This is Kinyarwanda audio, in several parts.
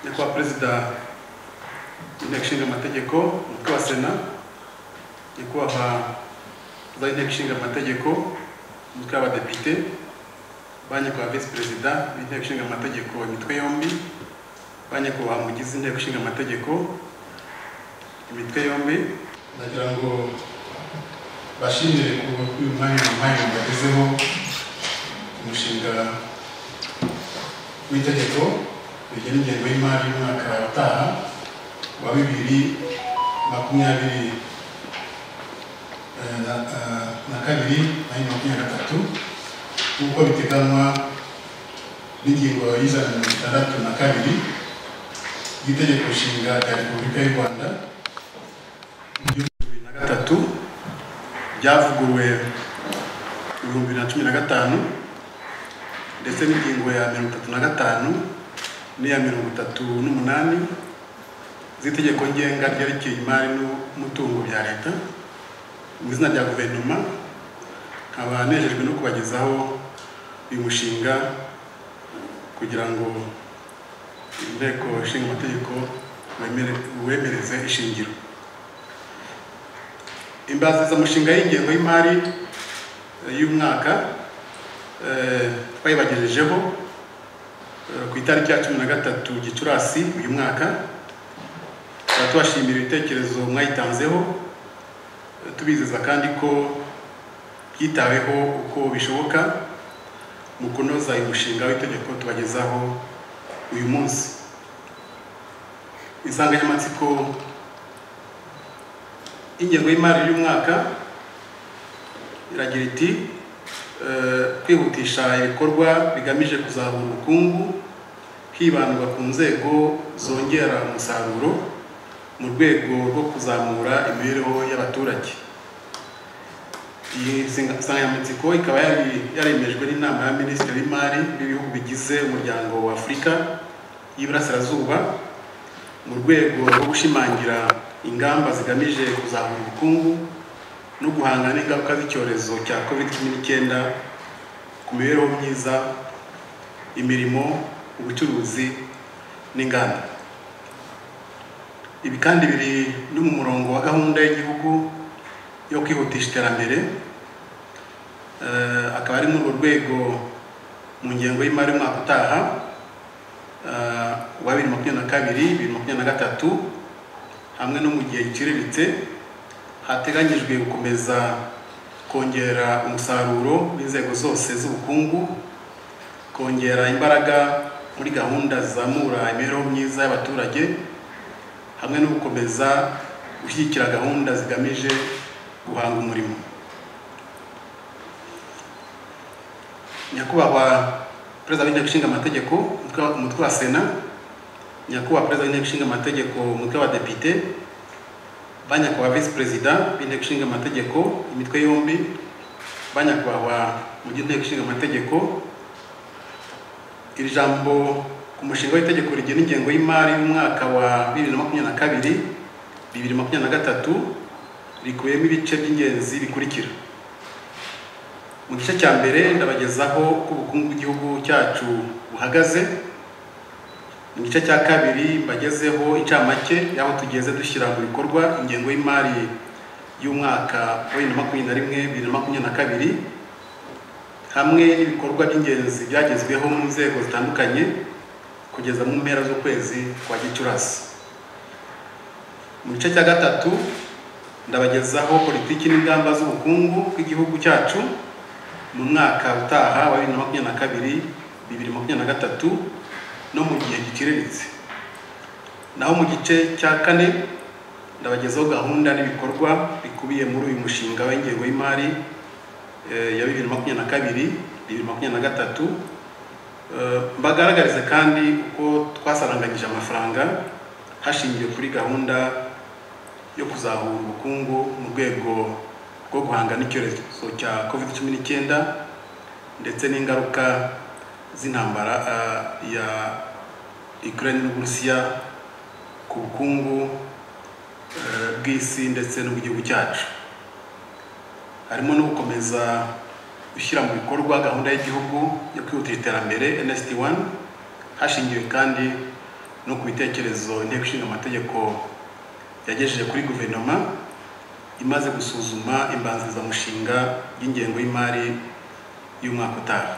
perezida w'inteko ishinga amategeko umutwe wa sena nyakubahwa perezida w'inteko ishinga amategeko umutwe w'abadepite ba nyakubahwa visi perezida b'inteko ishinga amategeko imitwe yombi ba nyakubahwa mugize inteko ishinga amategeko imitwe yombi nagira ngo bashimire ku uyu mwanya mwanya bagezeho umushinga w'itegeko rigena ingengo y'imari y'umwaka utaha wa bibiri makumyabiri eh, na- eh, na kabiri na bibiri makumyabiri na gatatu nk'uko biteganywa n'ingingo y'ijana na mirongo itandatu na kabiri y'itegeko nshinga rya repubulika y'u rwanda bibiri na gatatu ryavuguruwe ibihumbi bibiri na cumi na gatanu ndetse n'ingingo ya mirongo itatu na gatanu n'iya mirongo itatu n'umunani z'itegeko ngenga ryerekeye imari n'umutungo bya leta mu izina rya guverinoma nkaba nejejwe no kubagezaho uyu mushinga kugira ngo inteko ishinga amategeko wemere- wemereze ishingiro imbazazamushinga y'ingengo y'imari eh, y'umwaka eh, twayibagejejeho eh, ku itariki ya cumi na gatatu gicurasi uyu mwaka tukaba tubashimira ibitekerezo mwayitanzeho eh, tubizeza kandi ko byitaweho uko bishoboka mu kunoza uyu mushinga w'itegeko tubagezaho uyu munsi insanganyamatsiko ingengo y'imari y'umwaka iragira iti eh, kwihutisha ibikorwa bigamije kuzahura ubukungu hibandwa ku nzego zongera umusaruro mu rwego rwo kuzamura imibereho y'abaturage iyi nsinga- nsanganyamatsiko ikaba yari- yaremejwe n'inama ya minisitiri w'imari n'ibihugu bigize umuryango wa afurika y'iburasirazuba mu rwego rwo gushimangira ingamba zigamije kuzamura ubukungu no guhangana n'ingaruka z'icyorezo cya covid cumi n'icyenda ku mibereho myiza imirimo ubucuruzi n'inganda ibi kandi biri no mu murongo wa gahunda y'igihugu yo kwihutisha iterambere Eh, akaba ari muri urwo rwego mu ngengo y'imari y'umwaka utaha eh, wa bibiri makumyabiri na kabiri bibiri makumyabiri na gatatu hamwe no mu gihe giciriritse hateganyijwe gukomeza kongera umusaruro w'inzego zose z'ubukungu kongera imbaraga muri gahunda zizamura imibereho myiza y'abaturage hamwe no gukomeza gushyigikira gahunda zigamije guhanga umurimo nyakubahwa perezida w'inteko ishinga amategeko umutwe- umutwe wa sena nyakubahwa perezida w'inteko ishinga amategeko umutwe w'abadepite ba nyakubahwa visi perezida b'inteko ishinga amategeko imitwe yombi ba nyakubahwa mu by'inteko ishinga amategeko iri jambo ku mushinga w'itegeko rigena ingengo y'imari y'umwaka wa bibiri na makumyabiri na kabiri bibiri makumyabiri na gatatu rikubiyemo ibice by'ingenzi bikurikira mu gice cya mbere ndabagezaho uko ubukungu bw'igihugu cyacu buhagaze mu gice cya kabiri mbagezeho incamake y'aho tugeze dushyira mu bikorwa ingengo y'imari y'umwaka wa bibiri na makumyabiri na rimwe bibiri na makumyabiri na kabiri hamwe n'ibikorwa by'ingenzi byagezweho mu nzego zitandukanye kugeza mu mpera z'ukwezi kwa gicurasi mu gice cya gatatu ndabagezaho politiki n'ingamba z'ubukungu bw'igihugu cyacu mu mwaka utaha wa bibiri na makumyabiri na kabiri bibiri na makumyabiri na gatatu no mu gihe giciriritse naho mu gice cya kane ndabagezaho gahunda n'ibikorwa bikubiye muri uyu mushinga w'ingengo y'imari eh, ya bibiri na makumyabiri na kabiri bibiri na makumyabiri na gatatu Eh, mbagaragarize kandi uko twasaranganyije amafaranga hashingiwe kuri gahunda yo kuzahura ubukungu mu rwego rwo guhanga n'icyorezo cya covid cumi n'icyenda ndetse n'ingaruka z'intambara ah, ya Ukraine n'Uburusiya ku bukungu eh, bw'isi ndetse n'ubw'igihugu cyacu harimo no gukomeza gushyira mu bikorwa gahunda y'igihugu yo kwihutisha iterambere NST1 hashingiwe kandi no ku bitekerezo inteko ishinga amategeko yagejeje kuri guverinoma imaze gusuzuma imbanzirizamushinga y'ingengo y'imari y'umwaka utaha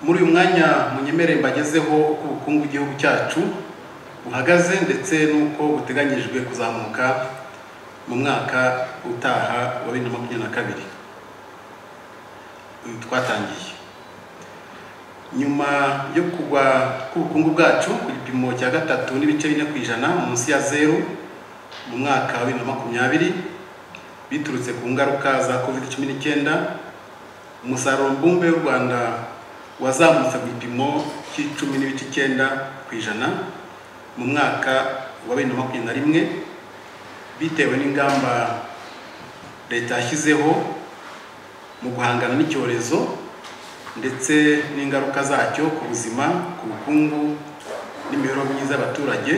muri uyu mwanya munyemere mbagezeho uko ubukungu bw'igihugu cyacu buhagaze ndetse n'uko buteganyijwe kuzamuka mu mwaka utaha wa bibiri na makumyabiri na kabiri uyu twatangiye nyuma yo kugwa k'ubukungu bwacu ku gipimo cya gatatu n'ibice bine ku ijana munsi ya zeru mu mwaka wa bibiri na makumyabiri biturutse ku ngaruka za covid cumi n'icyenda umusaruro mbumbe w'u rwanda wazamutse ku gipimo cy'icumi n'ibice icyenda ku ijana mu mwaka wa bibiri na makumyabiri na rimwe bitewe n'ingamba leta yashyizeho mu guhangana n'icyorezo ndetse n'ingaruka zacyo ku buzima ku bukungu n'imibereho myiza y'abaturage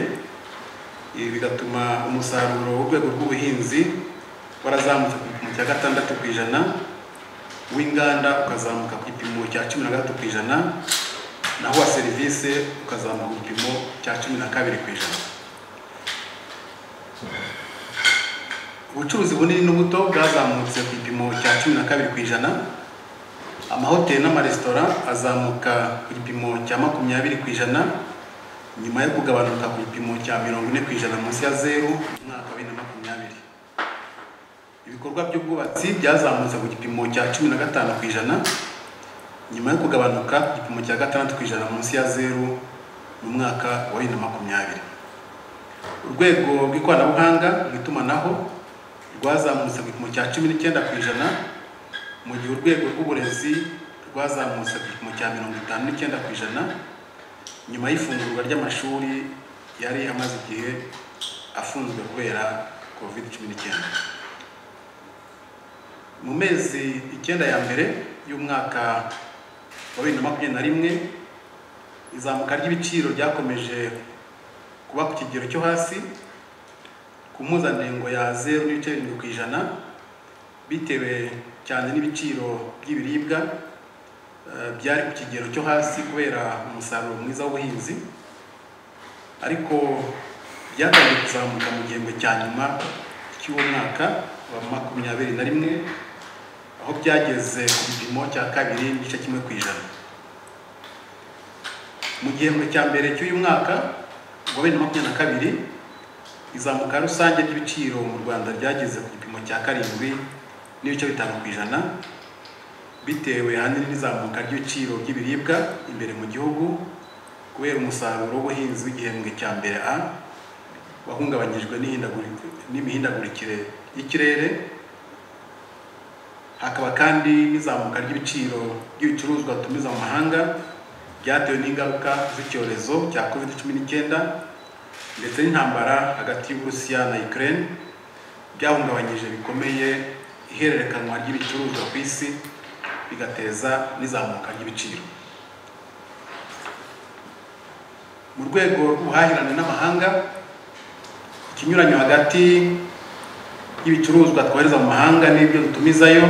ibi bigatuma umusaruro w'urwego rw'ubuhinzi warazamutse ku gipimo cya gatandatu ku ijana w'inganda ukazamuka ku gipimo cya cumi na gatatu ku ijana naho uwa serivisi ukazamuka ku gipimo cya cumi na kabiri ku ijana ubucuruzi bunini n'ubuto bwazamutse ku gipimo cya cumi na kabiri ku ijana amahoteli n'amaresitora azamuka ku gipimo cya makumyabiri ku ijana nyuma yo kugabanuka ku gipimo cya mirongo ine ku ijana munsi ya zeru mu mwaka wa bibiri na makumyabiri ibikorwa by'ubwubatsi byazamutse ku gipimo cya cumi na gatanu ku ijana nyuma yo kugabanuka ku gipimo cya gatandatu ku ijana munsi ya zeru mu mwaka wa bibiri na makumyabiri urwego rw'ikoranabuhanga mu itumanaho rwazamutse ku gipimo cya cumi n'icyenda ku ijana mu gihe urwego rw'uburezi rwazamutse ku gipimo cya mirongo itanu n'icyenda ku ijana nyuma y'ifungurwa ry'amashuri yari amaze igihe afunzwe kubera covid cumi n'icyenda mu mezi icyenda ya mbere y'umwaka wa bibiri na makumyabiri na rimwe izamuka ry'ibiciro ryakomeje kuba ku kigero cyo hasi ku mpuzandengo ya zeru n'ibice birindwi ku ijana bitewe cyane n'ibiciro by'ibiribwa eh, byari ku kigero cyo hasi kubera umusaruro mwiza w'ubuhinzi ariko byatangiye kuzamuka mu gihembwe cya nyuma cy'uwo mwaka wa makumyabiri na rimwe aho byageze ku gipimo cya kabiri n'igice kimwe ku ijana mu gihembwe cya mbere cy'uyu mwaka wa bibiri na makumyabiri na kabiri izamuka rusange ry'ibiciro mu rwanda ryageze ku gipimo cya karindwi n'ibice bitanu ku ijana bitewe ahanini n'izamuka ry'ibiciro by'ibiribwa imbere mu gihugu kubera umusaruro w'ubuhinzi w'igihembwe cya mbere a wahungabanyijwe n'ihindagurika- n'imihindagurikire y'ikirere hakaba kandi n'izamuka ry'ibiciro by'ibicuruzwa tumiza mu mahanga byatewe n'ingaruka z'icyorezo cya covid cumi n'icyenda ndetse n'intambara hagati y'uburusiya na ukraine byahungabanyije bikomeye ihererekanwa ry'ibicuruzwa ku isi bigateza n'izamuka ry'ibiciro mu rwego rw'ubuhahirane n'amahanga ikinyuranyo hagati y'ibicuruzwa twohereza mu mahanga n'ibyo dutumizayo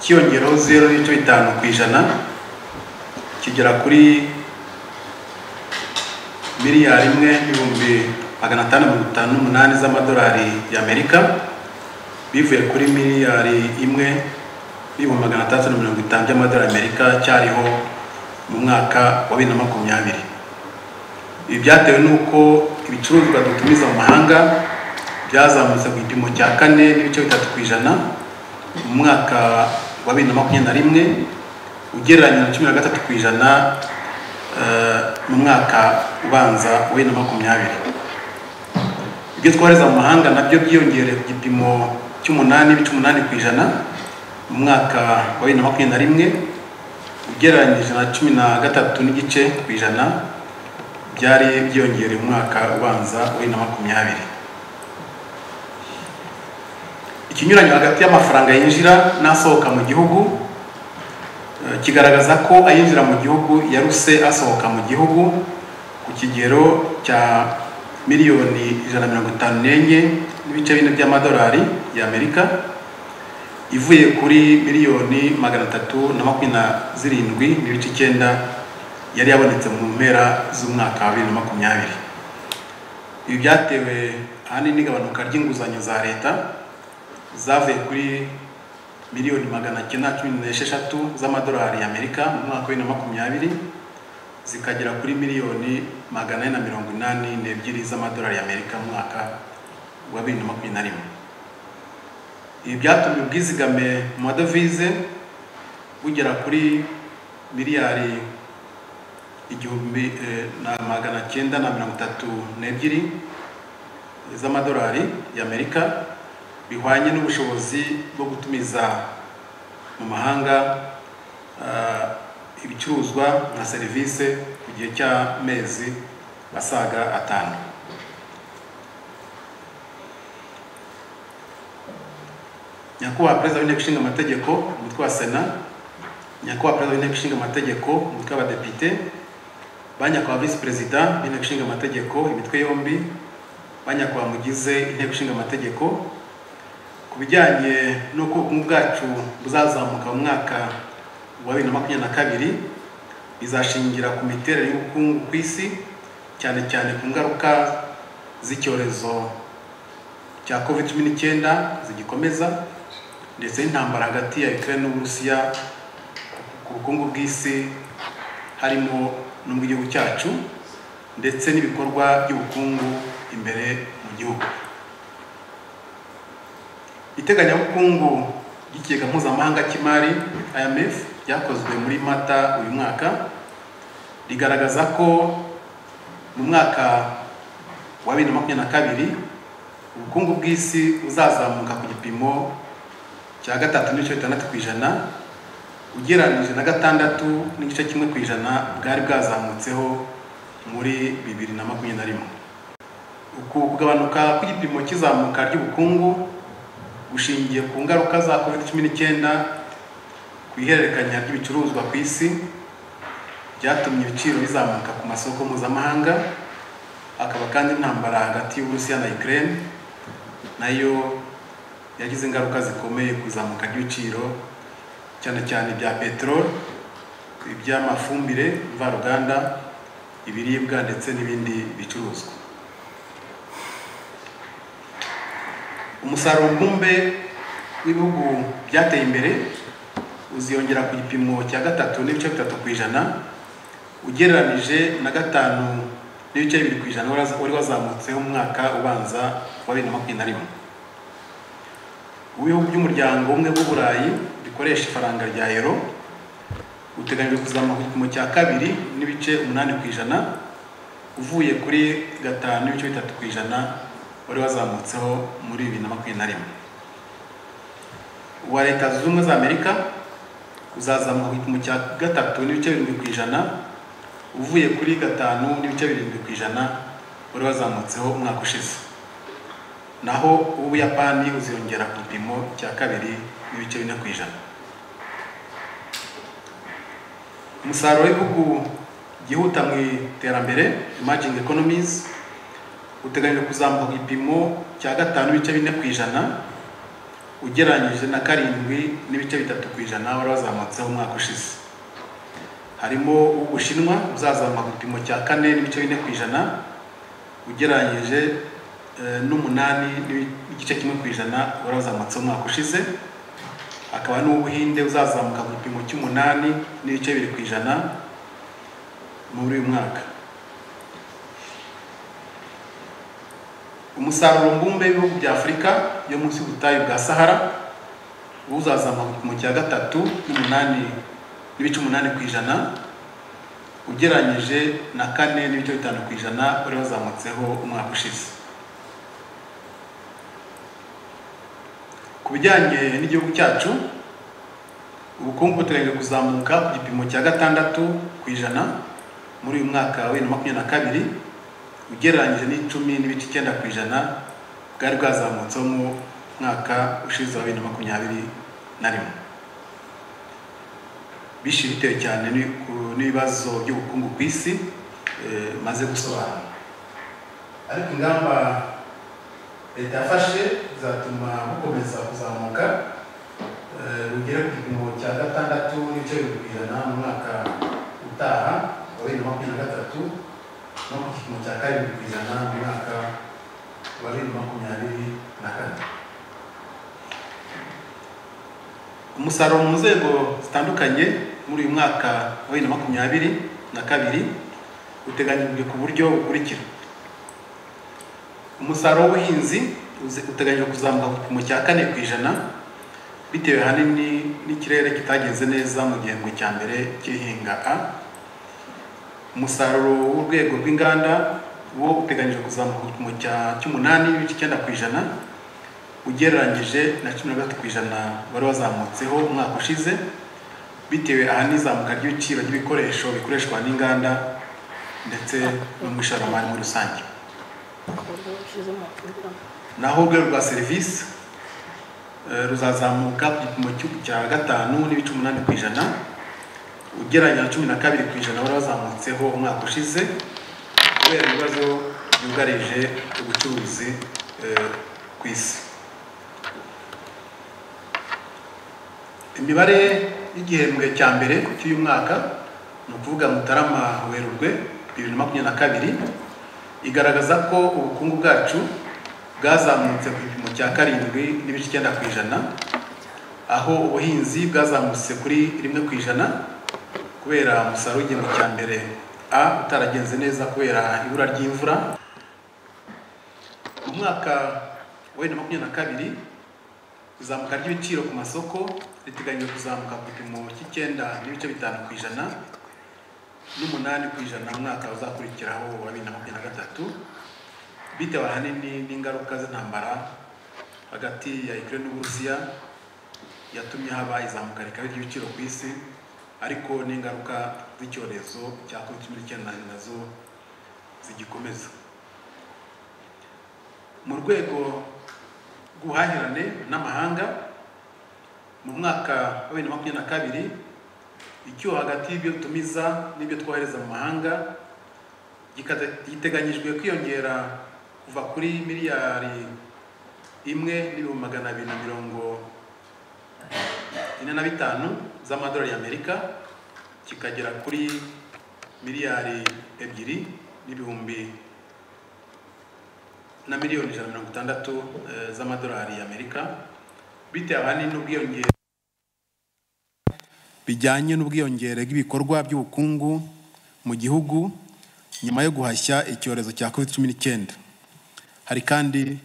cyiyongeraho zeru n'ibice bitanu ku ijana kigera kuri miliyari imwe n'ibihumbi magana atanu mirongo itanu n'umunani z'amadolari y'amerika bivuye kuri miliyari imwe n'ibihumbi magana atandatu na mirongo itanu by'amadolari y'amerika cyariho mu mwaka wa bibiri na makumyabiri ibi byatewe n'uko ibicuruzwa dutumiza mu mahanga byazamutse ku gipimo cya kane n'ibice bitatu ku ijana mu mwaka wa bibiri na makumyabiri na rimwe ugereranya na cumi na gatatu ku ijana eh, mu mwaka ubanza wa bibiri na makumyabiri ibyo twohereza mu mahanga nabyo byiyongereye ku gipimo cy'umunani n'ibice umunani ku ijana mu mwaka wa bibiri na makumyabiri na rimwe ugereranyije na cumi na gatatu n'igice ku ijana byari byiyongereye mu mwaka ubanza wa bibiri na makumyabiri ikinyuranyo hagati y'amafaranga yinjira n'asohoka mu gihugu eh, kigaragaza ko ayinjira mu gihugu yaruse asohoka mu gihugu ku kigero cya miliyoni ijana na mirongo itanu n'enye n'ibice bine by'amadolari y'amerika ivuye kuri miliyoni magana atatu na makumyabiri na zirindwi n'ibice icyenda yari yabonetse mu mpera z'umwaka wa bibiri na makumyabiri ibi byatewe ahanini n'igabanuka ry'inguzanyo za leta zavuye kuri miliyoni magana cyenda cumi n'esheshatu z'amadolari y'amerika mu mwaka wa bibiri na makumyabiri zikagera kuri miliyoni magana ane na mirongo inani n'ebyiri z'amadolari y'amerika mu mwaka wa bibiri na makumyabiri na rimwe ibi byatumye ubwizigame mu madovize bugera kuri miliyari igihumbi eh, na magana cyenda na mirongo itatu n'ebyiri z'amadolari y'amerika bihwanye n'ubushobozi bwo gutumiza mu mahanga ah, ibicuruzwa na serivisi ku gihe cy'amezi asaga atanu nyakubahwa perezida w'inteko ishinga amategeko umutwe wa sena nyakubahwa perezida w'inteko ishinga amategeko umutwe w'abadepite ba nyakubahwa visi perezida b'inteko ishinga amategeko imitwe yombi ba nyakubahwa mugize inteko ishinga amategeko ku bijyanye n'uko ubukungu bwacu buzazamuka mu mwaka wa bibiri na makumyabiri na kabiri bizashingira ku miterere y'ubukungu ku isi cyane cyane ku ngaruka z'icyorezo cya covid cumi n'icyenda zigikomeza ndetse n'intambara hagati ya Ukraine n'Uburusiya ku bukungu bw'isi harimo no mu gihugu cyacu ndetse n'ibikorwa by'ubukungu imbere mu gihugu iteganyabukungu ry'ikigega mpuzamahanga cy'imari IMF ryakozwe muri mata uyu mwaka rigaragaza ko mu mwaka wa bibiri na makumyabiri na kabiri ubukungu bw'isi buzazamuka ku gipimo cya gatatu n'ibice bitandatu ku ijana ugereranyije na gatandatu n'igice kimwe ku ijana bwari bwazamutseho muri bibiri na makumyabiri na rimwe uku kugabanuka kw'igipimo cy'izamuka ry'ubukungu bushingiye ku ngaruka za covid cumi n'icyenda ku ihererekanya ry'ibicuruzwa ku isi byatumye ibiciro bizamuka ku masoko mpuzamahanga hakaba kandi intambara hagati y'uburusiya na ukraine nayo yagize ingaruka zikomeye ku izamuka ry'ibiciro cyane cyane ibya peteroli iby'amafumbire mvaruganda ibiribwa ndetse n'ibindi bicuruzwa umusaruro mbumbe w'ibihugu byateye imbere uziyongera ku gipimo cya gatatu n'ibice bitatu ku ijana ugereranije na gatanu n'ibice bibiri ku ijana wari wazamutseho umwaka ubanza wa bibiri na makumyabiri na rimwe ibihugu by'umuryango umwe w'uburayi bikoresha ifaranga rya euro uteganyijwe kuzamuka ku gipimo cya kabiri n'ibice umunani ku ijana uvuye kuri gatanu n'ibice bitatu ku ijana wari wazamutseho muri bibiri na makumyabiri na rimwe uwa leta zunze ubumwe za amerika uzazamuka ku gipimo cya gatatu n'ibice birindwi ku ijana uvuye kuri gatanu n'ibice birindwi ku ijana wari wazamutseho umwaka ushize naho ubuyapani uziyongera ku gipimo cya kabiri n'ibice bine ku ijana umusaruro w'ibihugu byihuta mu iterambere emerging economies uteganyijwe kuzamuka ku gipimo cya gatanu n'ibice bine ku ijana ugereranyije na karindwi n'ibice bitatu ku ijana wari wazamutseho umwaka ushize harimo ubushinwa uzazamuka ku gipimo cya kane n'ibice bine ku ijana ugereranyije n'umunani n'igice kimwe ku ijana wari wazamutse umwaka ushize hakaba n'ubuhinde uzazamuka ku gipimo cy'umunani n'ibice bibiri ku ijana muri uyu mwaka umusaruro mbumbe w'ibihugu bya afurika yo munsi y'ubutayu bwa sahara uzazamuka ku gipimo cya gatatu n'umunani n'ibice umunani ku ijana ugereranyije na kane n'ibice bitanu ku ijana wari wazamutseho umwaka ushize ku bijyanye n'igihugu cyacu ubukungu buteganyijwe kuzamuka ku gipimo cya gatandatu ku ijana muri uyu mwaka wa bibiri na makumyabiri na kabiri ugereranyije n'icumi n'ibice icyenda ku ijana bwari bwazamutseho mu mwaka ushize wa bibiri na makumyabiri na rimwe bishi bitewe cyane n'ibibazo by'ubukungu ku isi maze gusobanura ariko ingamba leta yafashe zatuma bukomeza kuzamuka eh, rugera ku gipimo cya gatandatu n'ibice bibiri ku ijana mu mwaka utaha wa bibiri na makumyabiri na gatatu no ku gipimo cya karindwi ku ijana mu mwaka wa bibiri na makumyabiri na kane umusaruro mu nzego zitandukanye muri uyu mwaka wa bibiri na makumyabiri na kabiri uteganyijwe ku buryo bukurikira umusaruro w'ubuhinzi uze- uteganyijwe kuzamuka ku gipimo cya kane ku ijana bitewe ahanini n'ikirere kitagenze neza mu gihembwe cya mbere cy'ihinga a umusaruro w'urwego rw'inganda wo uteganyijwe kuzamuka ku gipimo cya- cy'umunani n'ibice icyenda ku ijana ugereranyije na cumi na gatatu ku ijana wari wazamutseho umwaka ushize bitewe ahanini izamuka ry'ibiciro by'ibikoresho bikoreshwa n'inganda ndetse no mu ishoramari muri rusange naho urwego rwa serivisi eh, ruzazamuka ku gipimo cy'u- cya gatanu n'ibice umunani ku ijana ugereranya na cumi na kabiri ku ijana wari wazamutseho umwaka ushize kubera ibibazo byugarije ubucuruzi eh, ku isi imibare y'igihembwe cya mbere cy'uyu mwaka ni ukuvuga mutarama werurwe bibiri na makumyabiri na kabiri igaragaza ko ubukungu bwacu bwazamutse ku gipimo cya karindwi n'ibice icyenda ku ijana aho ubuhinzi bwazamutse kuri rimwe ku ijana kubera umusaruro w'igihembwe cya mbere a utaragenze neza kubera ibura ry'imvura mu mwaka wa bibiri na makumyabiri na kabiri izamuka ry'ibiciro ku masoko riteganyijwe kuzamuka ku gipimo cy'icyenda n'ibice bitanu ku ijana n'umunani ku ijana mu mwaka uzakurikiraho wa bibiri na makumyabiri na gatatu bitewe ahanini n'ingaruka z'intambara hagati ya Ukraine n'Uburusiya yatumye haba izamuka rikabije ry'ibiciro ku isi ariko n'ingaruka z'icyorezo cya COVID-19 nazo zigikomeza mu rwego rw'ubuhahirane n'amahanga mu mwaka wa bibiri na makumyabiri na kabiri icyuho hagati y'ibyo tumiza n'ibyo twohereza mu mahanga gikata- giteganyijwe kwiyongera kuva kuri miliyari imwe n'ibihumbi magana abiri na mirongo ine na bitanu z'amadolari y'amerika kikagera kuri miliyari ebyiri n'ibihumbi na miliyoni ijana na mirongo itandatu eh, z'amadolari y'amerika bitewe ahanini n'ubwiyongere bijyanye n'ubwiyongere bw'ibikorwa by'ubukungu mu gihugu nyuma yo guhashya icyorezo cya covid cumi n'icyenda hari kandi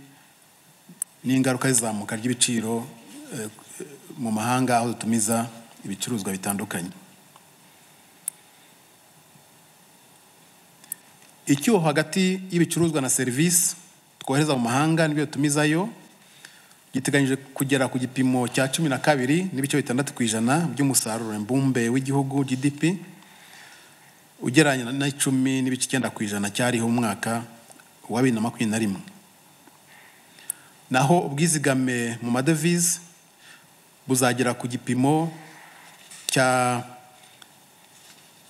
n'ingaruka y'izamuka ry'ibiciro eh, mu mahanga aho dutumiza ibicuruzwa bitandukanye icyuho hagati y'ibicuruzwa na serivisi twohereza mu mahanga n'ibyo dutumizayo giteganyije kugera ku gipimo cya cumi na kabiri n'ibice bitandatu ku ijana by'umusaruro mbumbe w'igihugu GDP ugereranya na icumi n'ibice icyenda ku ijana cyariho umwaka wa bibiri na makumyabiri na rimwe naho ubwizigame mu madevize buzagera ku gipimo cya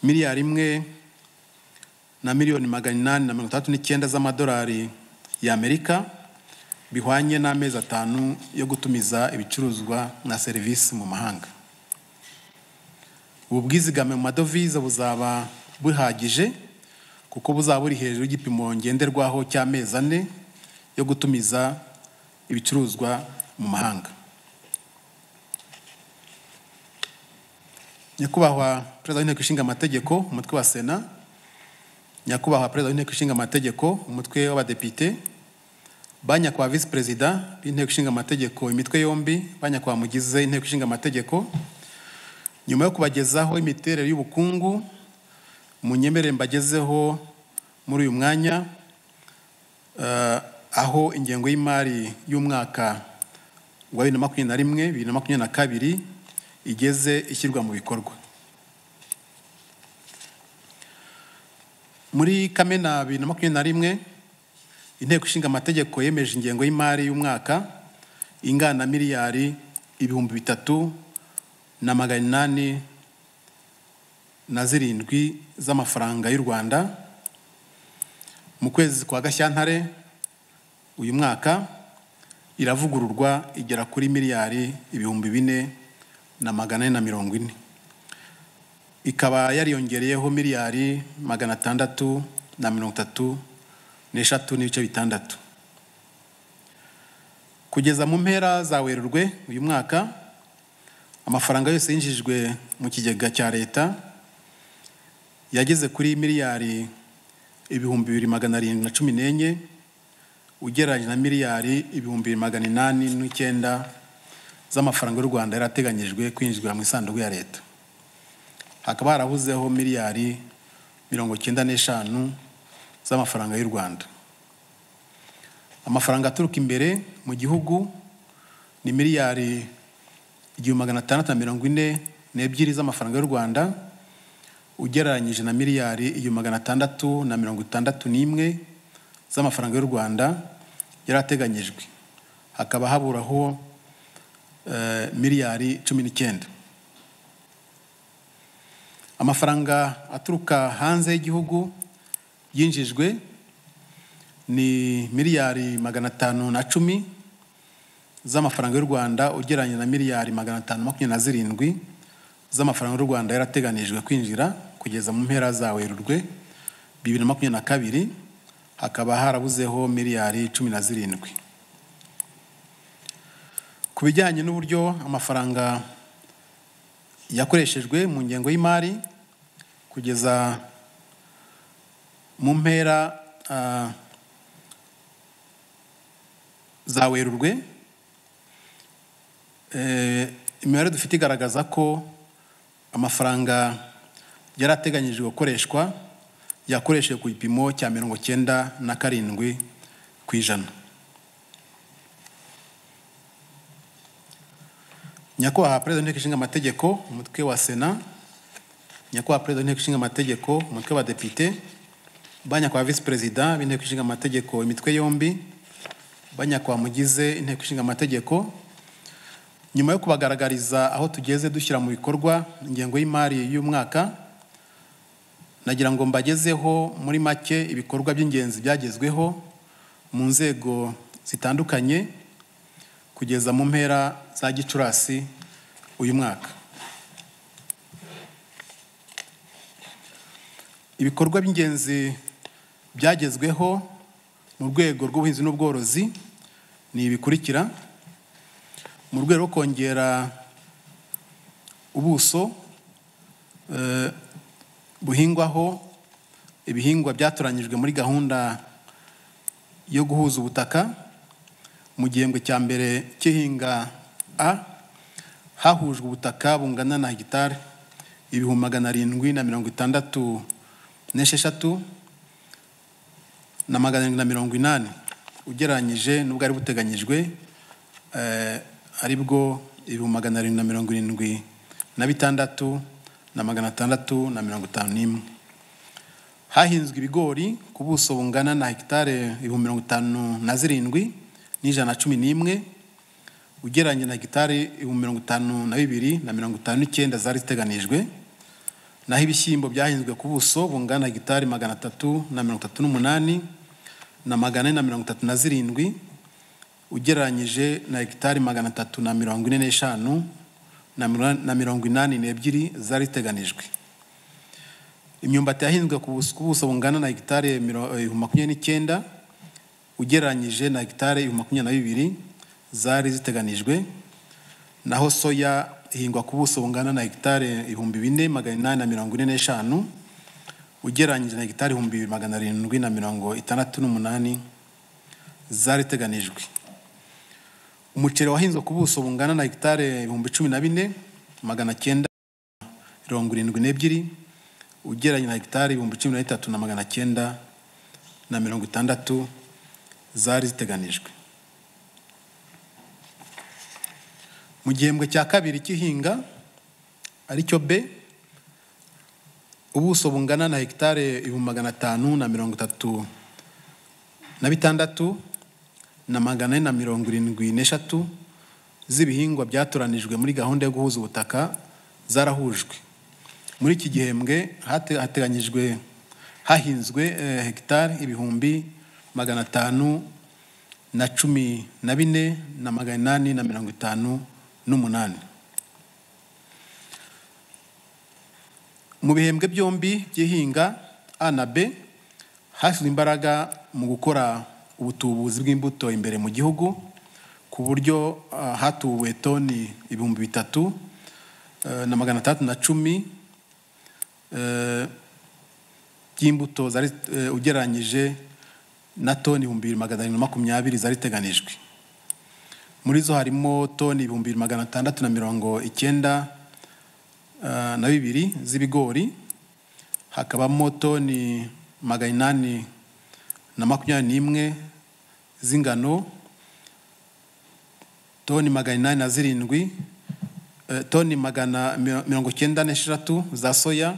miliyari imwe na miliyoni magana inani na mirongo itandatu n'icyenda z'amadolari y'amerika bihwanye n'amezi atanu yo gutumiza ibicuruzwa na serivisi mu mahanga ubu bwizigame mu madovize buzaba buhagije kuko buzaba buri hejuru y'igipimo ngenderwaho cy'amezi ane yo gutumiza ibicuruzwa mu mahanga nyakubahwa perezida w'inteko ishinga amategeko umutwe wa sena nyakubahwa perezida w'inteko ishinga amategeko umutwe w'abadepite ba nyakubahwa visi perezida b'inteko ishinga amategeko imitwe yombi ba nyakubahwa mugize inteko ishinga amategeko nyuma yo kubagezaho imiterere y'ubukungu munyemerere mbagezeho muri uyu mwanya eh, aho ingengo y'imari y'umwaka wa bibiri na makumyabiri na rimwe bibiri na makumyabiri na kabiri igeze ishyirwa mu bikorwa Muri Kamena bibiri na makumyabiri na rimwe inteko ishinga amategeko yemeje ingengo y'imari y'umwaka ingana na miliyari ibihumbi bitatu na magana inani na zirindwi z'amafaranga y'u Rwanda mu kwezi kwa Gashyantare uyu mwaka iravugururwa igera kuri miliyari ibihumbi bine na magana ane na mirongo ine ikaba yariyongereyeho miliyari magana atandatu na mirongo itatu n'eshatu n'ibice bitandatu kugeza mu mpera za werurwe uyu mwaka amafaranga yose yinjijwe mu kigega cya leta yageze kuri miliyari ibihumbi bibiri magana arindwi na cumi n'enye ugereranyije na miliyari ibihumbi bibiri magana inani n'icyenda z'amafaranga y'u rwanda yari ateganyijwe kwinjizwa mu isanduku ya leta hakaba harabuzeho miliyari mirongo icyenda n'eshanu z'amafaranga y'u rwanda amafaranga aturuka imbere mu gihugu ni miliyari igihumbi magana atandatu na mirongo ine n'ebyiri z'amafaranga y'u rwanda ugereranyije na miliyari igihumbi magana atandatu na mirongo itandatu n'imwe z'amafaranga y'u rwanda yari ateganyijwe hakaba haburaho miliyari cumi n'icyenda amafaranga aturuka hanze y'igihugu yinjijwe ni miliyari magana atanu na cumi z'amafaranga y'u rwanda ugereranyije na miliyari magana atanu makumyabiri na zirindwi z'amafaranga y'u rwanda yarateganijwe kwinjira kugeza mu mpera za werurwe bibiri na makumyabiri na kabiri hakaba harabuzeho miliyari cumi na zirindwi ku bijyanye n'uburyo amafaranga yakoreshejwe mu ngengo y'imari kugeza mu mpera za werurwe imibare dufite igaragaza ko amafaranga yari ateganyijwe gukoreshwa yakoresheje ku gipimo cya mirongo cyenda na karindwi ku ijana nyakubahwa perezida w'inteko ishinga amategeko umutwe wa sena nyakubahwa perezida w'inteko ishinga amategeko umutwe wa depite ba nyakubahwa visi perezida b'inteko ishinga amategeko imitwe yombi ba nyakubahwa mugize inteko ishinga amategeko nyuma yo kubagaragariza aho tugeze dushyira mu bikorwa ingengo y'imari y'umwaka nagira ngo mbagezeho muri make ibikorwa by'ingenzi byagezweho mu nzego zitandukanye kugeza mu mpera za gicurasi uyu mwaka ibikorwa by'ingenzi byagezweho mu rwego rw'ubuhinzi n'ubworozi ni ibikurikira mu rwego rwo kongera ubuso buhingwaho ibihingwa byatoranyijwe muri gahunda yo guhuza ubutaka mu gihembwe cya mbere cy'ihinga a hahujwe ubutaka bungana na hegitari ibihumbi magana arindwi na mirongo itandatu n'esheshatu na magana arindwi na mirongo inani ugereranyije n'ubwari buteganyijwe ari bwo ibihumbi magana arindwi na mirongo irindwi na bitandatu na magana atandatu na mirongo itanu n'imwe hahinzwe ibigori ku buso bungana na hegitari ibihumbi mirongo itanu na zirindwi n'ijana na cumi n'imwe ugereranye na hegitari ibihumbi mirongo itanu na bibiri na mirongo itanu n'icyenda zari ziteganijwe naho ibishyimbo byahinzwe ku buso bungana hegitari magana atatu na mirongo itatu n'umunani na magana ane na mirongo itatu na zirindwi ugereranyije na hegitari magana atatu na mirongo ine n'eshanu na mirongo inani n'ebyiri zari ziteganijwe imyumbati yahinzwe ku buso bungana na hegitari ibihumbi makumyabiri n'icyenda ugereranyije na hegitari ibihumbi makumyabiri na bibiri zari ziteganijwe naho soya ihingwa ku buso bungana na hegitari ibihumbi bine magana inani na mirongo ine n'eshanu ugereranyije na hegitari ibihumbi bibiri magana arindwi na mirongo itandatu n'umunani zari ziteganijwe umuceri wahinzwe ku buso bungana na hegitari ibihumbi cumi na bine magana cyenda mirongo irindwi n'ebyiri ugereranye na hegitari ibihumbi cumi na bitatu na magana cyenda na mirongo itandatu zari ziteganijwe mu gihembwe cya kabiri cy'ihinga aricyo b ubuso bungana na hegitari ibihumbi magana atanu na mirongo itatu na bitandatu na magana ane na mirongo irindwi n'eshatu z'ibihingwa byatoranijwe muri gahunda yo guhuza ubutaka zarahujwe muri iki gihembwe hateganyijwe hahinzwe hegitari ibihumbi magana atanu na cumi na bine na magana inani na mirongo itanu n'umunani mu bihembwe byombi by'ihinga a na b hashyizwe imbaraga mu gukora ubutubuzi bw'imbuto imbere mu gihugu ku buryo ah, hatuwe toni ibihumbi bitatu eh, na magana atandatu na cumi eh, by'imbuto zari eh, ugereranyije na toni ibihumbi bibiri magana arindwi na makumyabiri zari iteganijwe muri zo harimo toni ibihumbi bibiri magana atandatu na mirongo icyenda eh, na bibiri z'ibigori hakabamo toni magana inani na makumyabiri n'imwe z'ingano toni magana inani na zirindwi eh, toni magana mi- mirongo icyenda n'esheshatu za soya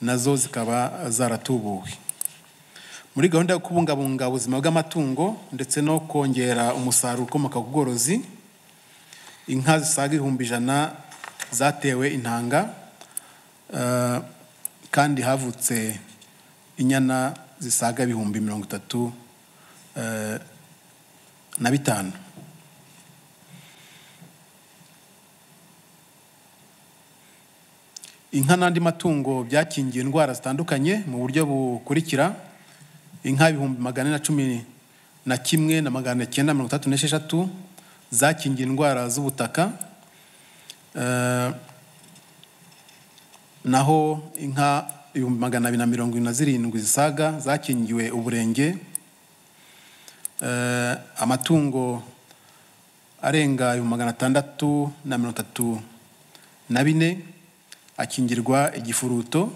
nazo zikaba zaratubuwe muri gahunda yo kubungabunga ubuzima bw'amatungo ndetse no kongera umusaruro ukomoka ku bworozi inka zisaga ibihumbi ijana zatewe intanga eh, kandi havutse inyana zisaga ibihumbi mirongo itatu eh, na bitanu inka n'andi matungo byakingiwe indwara zitandukanye mu buryo bukurikira inka ibihumbi magana ane na cumi na kimwe na magana cyenda mirongo itandatu n'esheshatu zakingiwe indwara z'ubutaka Eh, naho inka ibihumbi magana abiri na mirongo irindwi na zirindwi zisaga zakingiwe uburenge Eh, amatungo arenga ibihumbi magana atandatu na mirongo itatu na bine akingirwa igifuruto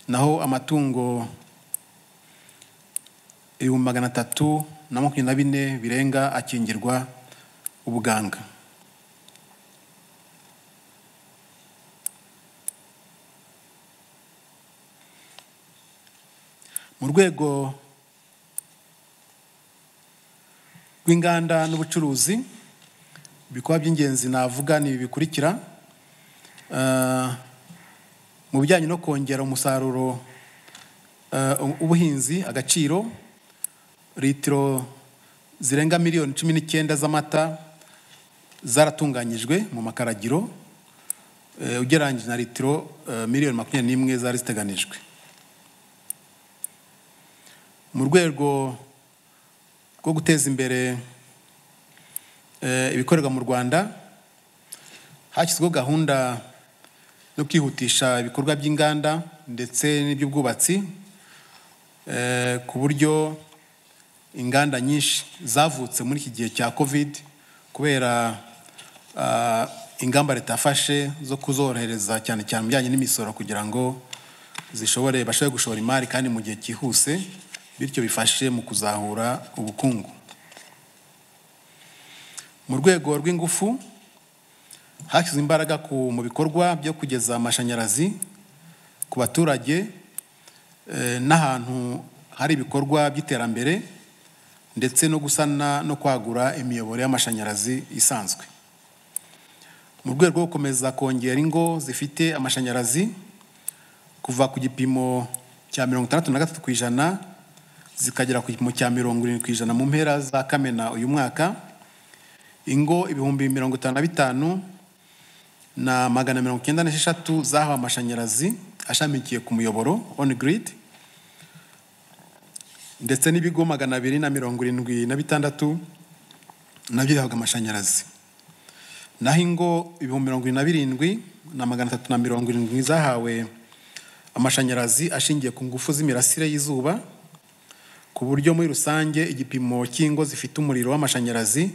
naho amatungo ibihumbi magana atatu na makumyabiri na bine birenga akingirwa ubuganga mu rwego rw'inganda n'ubucuruzi ibikorwa by'ingenzi navuga ni ibi bikurikira Eh, mu bijyanye no kongera umusaruro eh, ubuhinzi agaciro litiro zirenga miliyoni cumi n'icyenda z'amata zaratunganyijwe mu makaragiro eh, ugereranyije na litiro eh, miliyoni makumyabiri n'imwe zari ziteganijwe mu rwego rwo guteza imbere eh, ibikorerwa mu rwanda hashyizweho gahunda yo kwihutisha ibikorwa by'inganda ndetse n'iby'ubwubatsi eh, ku buryo inganda nyinshi zavutse muri iki gihe cya covid kubera ah, ingamba leta yafashe zo kuzorohereza cyane cyane mu bijyanye n'imisoro kugira ngo zishobore bashobore gushora imari kandi mu gihe cyihuse bityo bifashe mu kuzahura ubukungu mu rwego rw'ingufu hashyizwe imbaraga ku- mu bikorwa byo kugeza amashanyarazi ku baturage eh, n'ahantu hari ibikorwa by'iterambere ndetse no gusana no kwagura imiyoboro y'amashanyarazi isanzwe mu rwego rwo gukomeza kongera ingo zifite amashanyarazi kuva ku gipimo cya mirongo itandatu na gatatu ku ijana zikagera ku gipimo cya mirongo irindwi ku ijana mu mpera za kamena uyu mwaka ingo ibihumbi mirongo itanu na bitanu na magana mirongo icyenda n'esheshatu zahawe amashanyarazi ashamikiye ku muyoboro on grid ndetse n'ibigo magana abiri na mirongo irindwi na bitandatu nabyo bihabwa amashanyarazi naho ingo ibihumbi mirongo irindwi na birindwi na magana atatu na mirongo irindwi zahawe amashanyarazi ashingiye ku ngufu z'imirasire y'izuba ku buryo muri rusange igipimo cy'ingo zifite umuriro w'amashanyarazi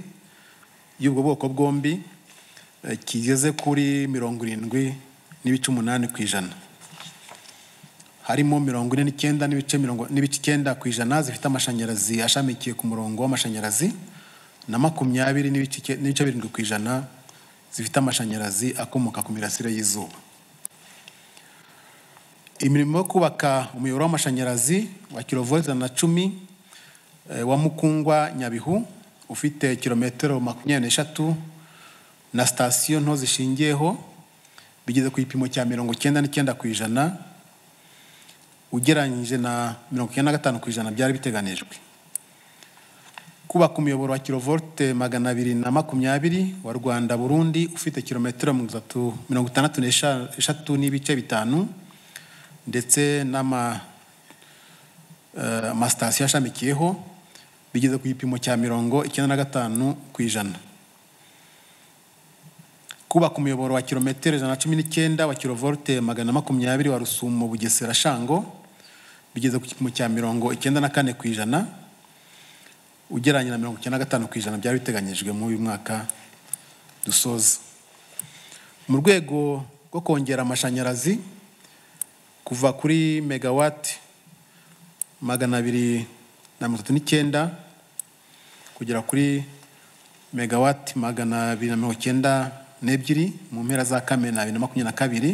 y'ubwo bwoko bombi eh, kigeze kuri mirongo irindwi n'ibice umunani ku ijana harimo mirongo ine n'icyenda n'ibice mirongo n'ibice icyenda ku ijana zifite amashanyarazi ashamikiye ku murongo w'amashanyarazi na makumyabiri n'ibice icy- n'ibice birindwi ku ijana zifite amashanyarazi akomoka ku mirasire y'izuba imirimo yo kubaka umuyoboro w'amashanyarazi wa kilovolt ijana na cumi eh, wa Mukungwa Nyabihu ufite kilometero makumyabiri n'eshatu na sitasiyo nto zishingiyeho bigeze ku gipimo cya mirongo icyenda n'icyenda ku ijana ugereranyije na mirongo icyenda na gatanu ku ijana byari biteganijwe kubaka umuyoboro wa kilovolte magana abiri na makumyabiri wa rwanda burundi ufite kilometero mirongo itandatu n'eshatu n'ibice bitanu ndetse n'amasitasiyo ashamikiyeho bigeze ku gipimo cya mirongo icyenda na gatanu ku ijana kubaka umuyoboro wa kilometero ijana na cumi n'icyenda wa kilovolte magana makumyabiri wa rusumo bugesera shango bigeze ku gipimo cya mirongo icyenda na kane ku ijana ugereranya na mirongo icyenda na gatanu ku ijana byari biteganyijwe muri uyu mwaka dusoza mu rwego rwo kongera amashanyarazi kuva kuri megawati magana abiri na mirongo itatu n'icyenda kugera kuri megawati magana abiri na mirongo icyenda n'ebyiri mu mpera za kamena bibiri na makumyabiri na kabiri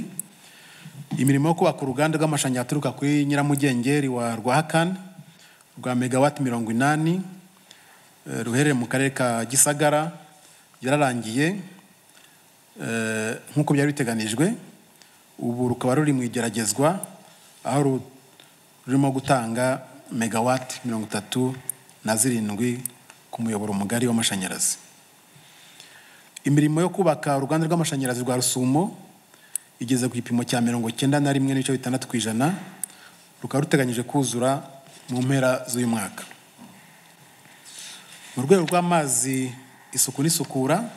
imirimo yo kubaka uruganda rw'amashanyarazi aturuka kuri nyiramugengeri wa rwahakani rwa megawati mirongo inani ruherereye mu karere ka gisagara yararangiye nk'uko byari biteganijwe ubu rukaba ruri mu igeragezwa aho rurimo gutanga megawati mirongo itatu na zirindwi ku muyoboro mugari w'amashanyarazi imirimo yo kubaka uruganda rw'amashanyarazi rwa rusumo igeze ku gipimo cya mirongo icyenda na rimwe n'ibice bitandatu ku ijana rukaba ruteganyije kuzura mu mpera z'uyu mwaka mu rwego rw'amazi isuku n'isukura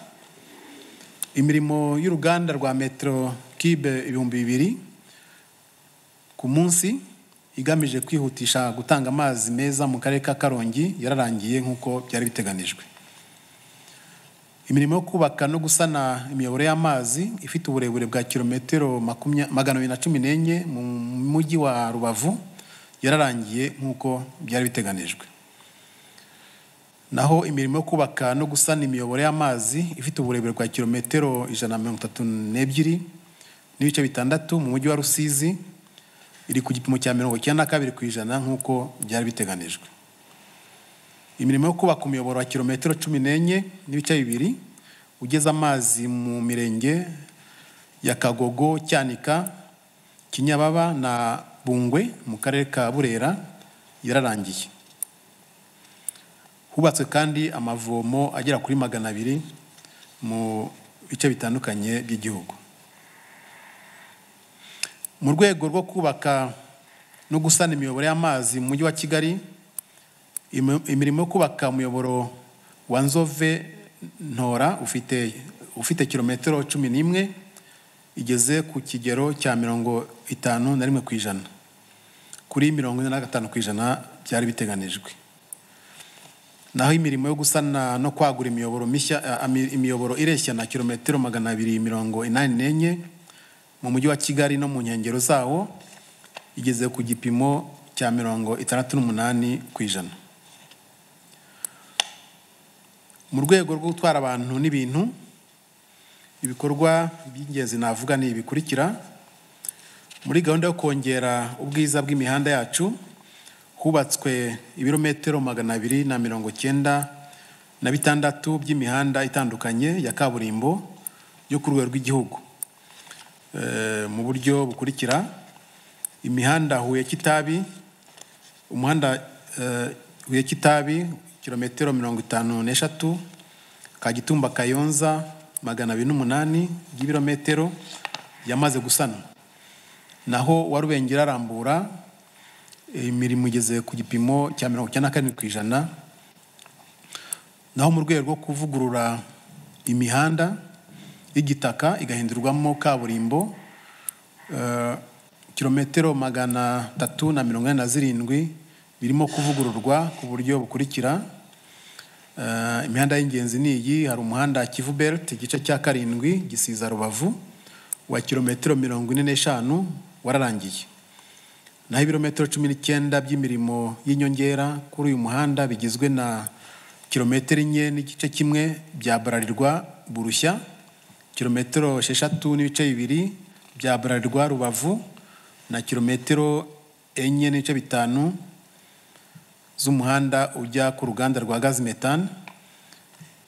imirimo y'uruganda rwa metero kibe ibihumbi bibiri ku munsi igamije kwihutisha gutanga amazi meza mu karere ka karongi yararangiye nk'uko byari biteganijwe imirimo yo kubaka no gusana imiyoboro y'amazi ifite uburebure bwa kilometero magana abiri na cumi n'enye mu mujyi wa rubavu yararangiye nk'uko byari biteganijwe naho imirimo yo kubaka no gusana imiyoboro y'amazi ifite uburebure bwa kilometero ijana na mirongo itatu n'ebyiri n'ibice bitandatu mu mujyi wa rusizi iri ku gipimo cya mirongo icyenda na kabiri ku ijana nk'uko byari biteganijwe imirimo yo kubaka umuyoboro wa kilometero cumi n'enye n'ibice bibiri ugeza amazi mu mirenge ya kagogo cyanika kinyababa na bungwe mu karere ka burera yararangiye hubatswe kandi amavomo agera kuri magana abiri mu bice bitandukanye by'igihugu mu rwego rwo kubaka no gusana imiyoboro y'amazi mu mujyi wa kigali imirimo yo kubaka umuyoboro wa nzove ntora ufite ufite kilometero cumi n'imwe igeze ku kigero cya mirongo itanu na rimwe ku ijana kuri mirongo ine na gatanu ku ijana byari biteganijwe naho imirimo yo gusana no kwagura imiyoboro mishya imiyoboro ireshya na kilometero magana abiri mirongo inani n'enye mu mujyi wa kigali no mu nkengero zawo igeze ku gipimo cya mirongo itandatu n'umunani ku ijana mu rwego rwo gutwara abantu n'ibintu ibikorwa by'ingenzi navuga ni ibikurikira muri gahunda yo kongera ubwiza bw'imihanda yacu hubatswe ibirometero magana abiri na mirongo icyenda na bitandatu by'imihanda itandukanye ya kaburimbo yo ku rwego rw'igihugu mu buryo bukurikira imihanda huye kitabi umuhanda huye kitabi kilometero mirongo itanu n'eshatu kagitumba kayonza magana abiri n'umunani y'ibirometero yamaze gusanwa naho warubengera arambura imirimo igeze ku gipimo cya mirongo icyenda na karindwi ku ijana naho mu rwego rwo kuvugurura imihanda y'igitaka igahindurwamo kaburimbo kilometero magana atatu na mirongo ine na zirindwi birimo kuvugururwa ku buryo bukurikira imihanda y'ingenzi ni iyi hari umuhanda kivu berite igice cya karindwi gisiza rubavu wa kilometero mirongo ine n'eshanu wararangiye naho ibirometero cumi n'icyenda by'imirimo y'inyongera kuri uyu muhanda bigizwe na kilometero enye n'igice kimwe bya Burarirwa burushya kilometero esheshatu n'ibice bibiri bya Burarirwa rubavu na kilometero enye n'ibice bitanu z'umuhanda ujya ku ruganda rwa gazimetani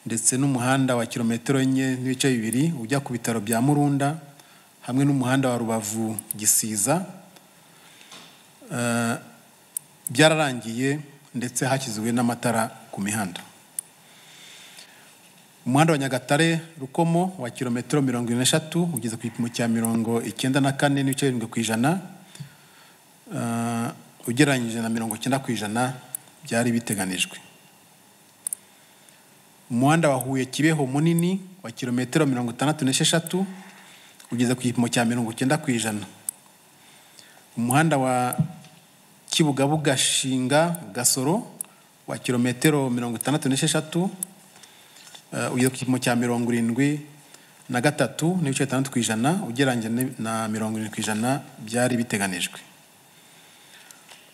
ndetse n'umuhanda wa kilometero enye n'ibice bibiri ujya ku bitaro bya murunda hamwe n'umuhanda wa rubavu gisiza byararangiye ndetse hashyizwe n'amatara ku mihanda umuhanda wa nyagatare rukomo wa kilometero mirongo ine n'eshatu ugeze ku gipimo cya mirongo icyenda na kane n'ibice birindwi ku ijana Ah, ugereranyije na mirongo icyenda ku ijana byari biteganijwe umuhanda wa huye kibeho munini wa kilometero mirongo itandatu n'esheshatu ugeze ku gipimo cya mirongo icyenda ku ijana umuhanda wa kibugabuga shinga gasoro wa kilometero mirongo itandatu n'esheshatu eh, ugeze ku gipimo cya mirongo irindwi na gatatu n'ibice bitandatu ku ijana ugereranyije ni- na mirongo irindwi ku ijana byari biteganijwe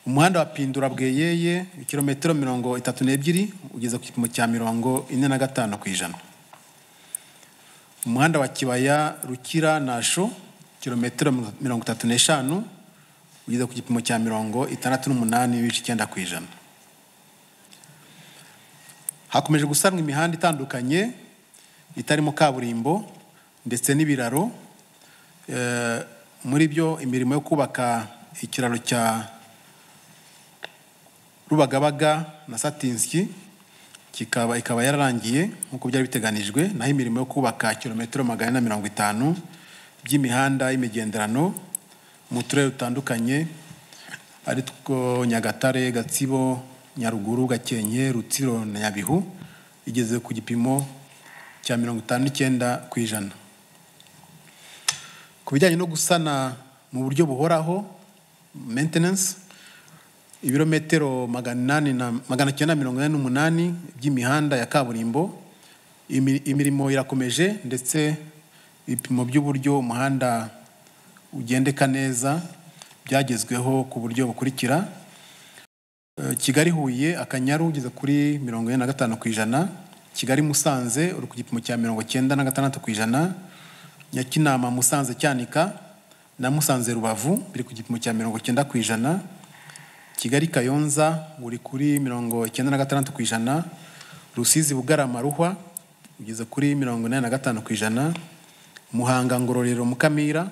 umuhanda wa pindura bweyeye ikilometero mirongo itatu n'ebyiri ugeze ku gipimo cya mirongo ine na gatanu ku ijana umuhanda wa kibaya rukira nasho kilometero mirongo itatu n'eshanu ugeze ku gipimo cya mirongo itandatu n'umunani n'ibice icyenda ku ijana hakomeje gusanwa imihanda itandukanye itarimo kaburimbo ndetse n'ibiraro Eh, muri byo imirimo yo kubaka ikiraro cya Rubagabaga na Satinski kikaba ikaba yararangiye nk'uko byari biteganijwe naho imirimo yo kubaka kilometero magana ane na mirongo itanu by'imihanda y'imigenderano mu turere dutandukanye ari two Nyagatare Gatsibo Nyaruguru Gakenke Rutsiro na Nyabihu igeze ku gipimo cya mirongo itanu n'icyenda ku ijana ku bijyanye no gusana mu buryo buhoraho maintenance ibirometero magana inani na magana cyenda mirongo ine n'umunani by'imihanda ya kaburimbo Imi- imirimo irakomeje ndetse ibipimo by'uburyo umuhanda ugendeka neza byagezweho ku buryo bukurikira Eh, kigali huye akanyaru ugeze kuri mirongo ine na gatanu ku ijana kigali musanze uri ku gipimo cya mirongo cyenda na gatandatu ku ijana nyakinama musanze cyanika na musanze rubavu biri ku gipimo cya mirongo cyenda ku ijana kigali kayonza uri kuri mirongo icyenda na gatandatu ku ijana rusizi bugarama ruhwa ugeze kuri mirongo inani na gatanu ku ijana muhanga ngororero mukamira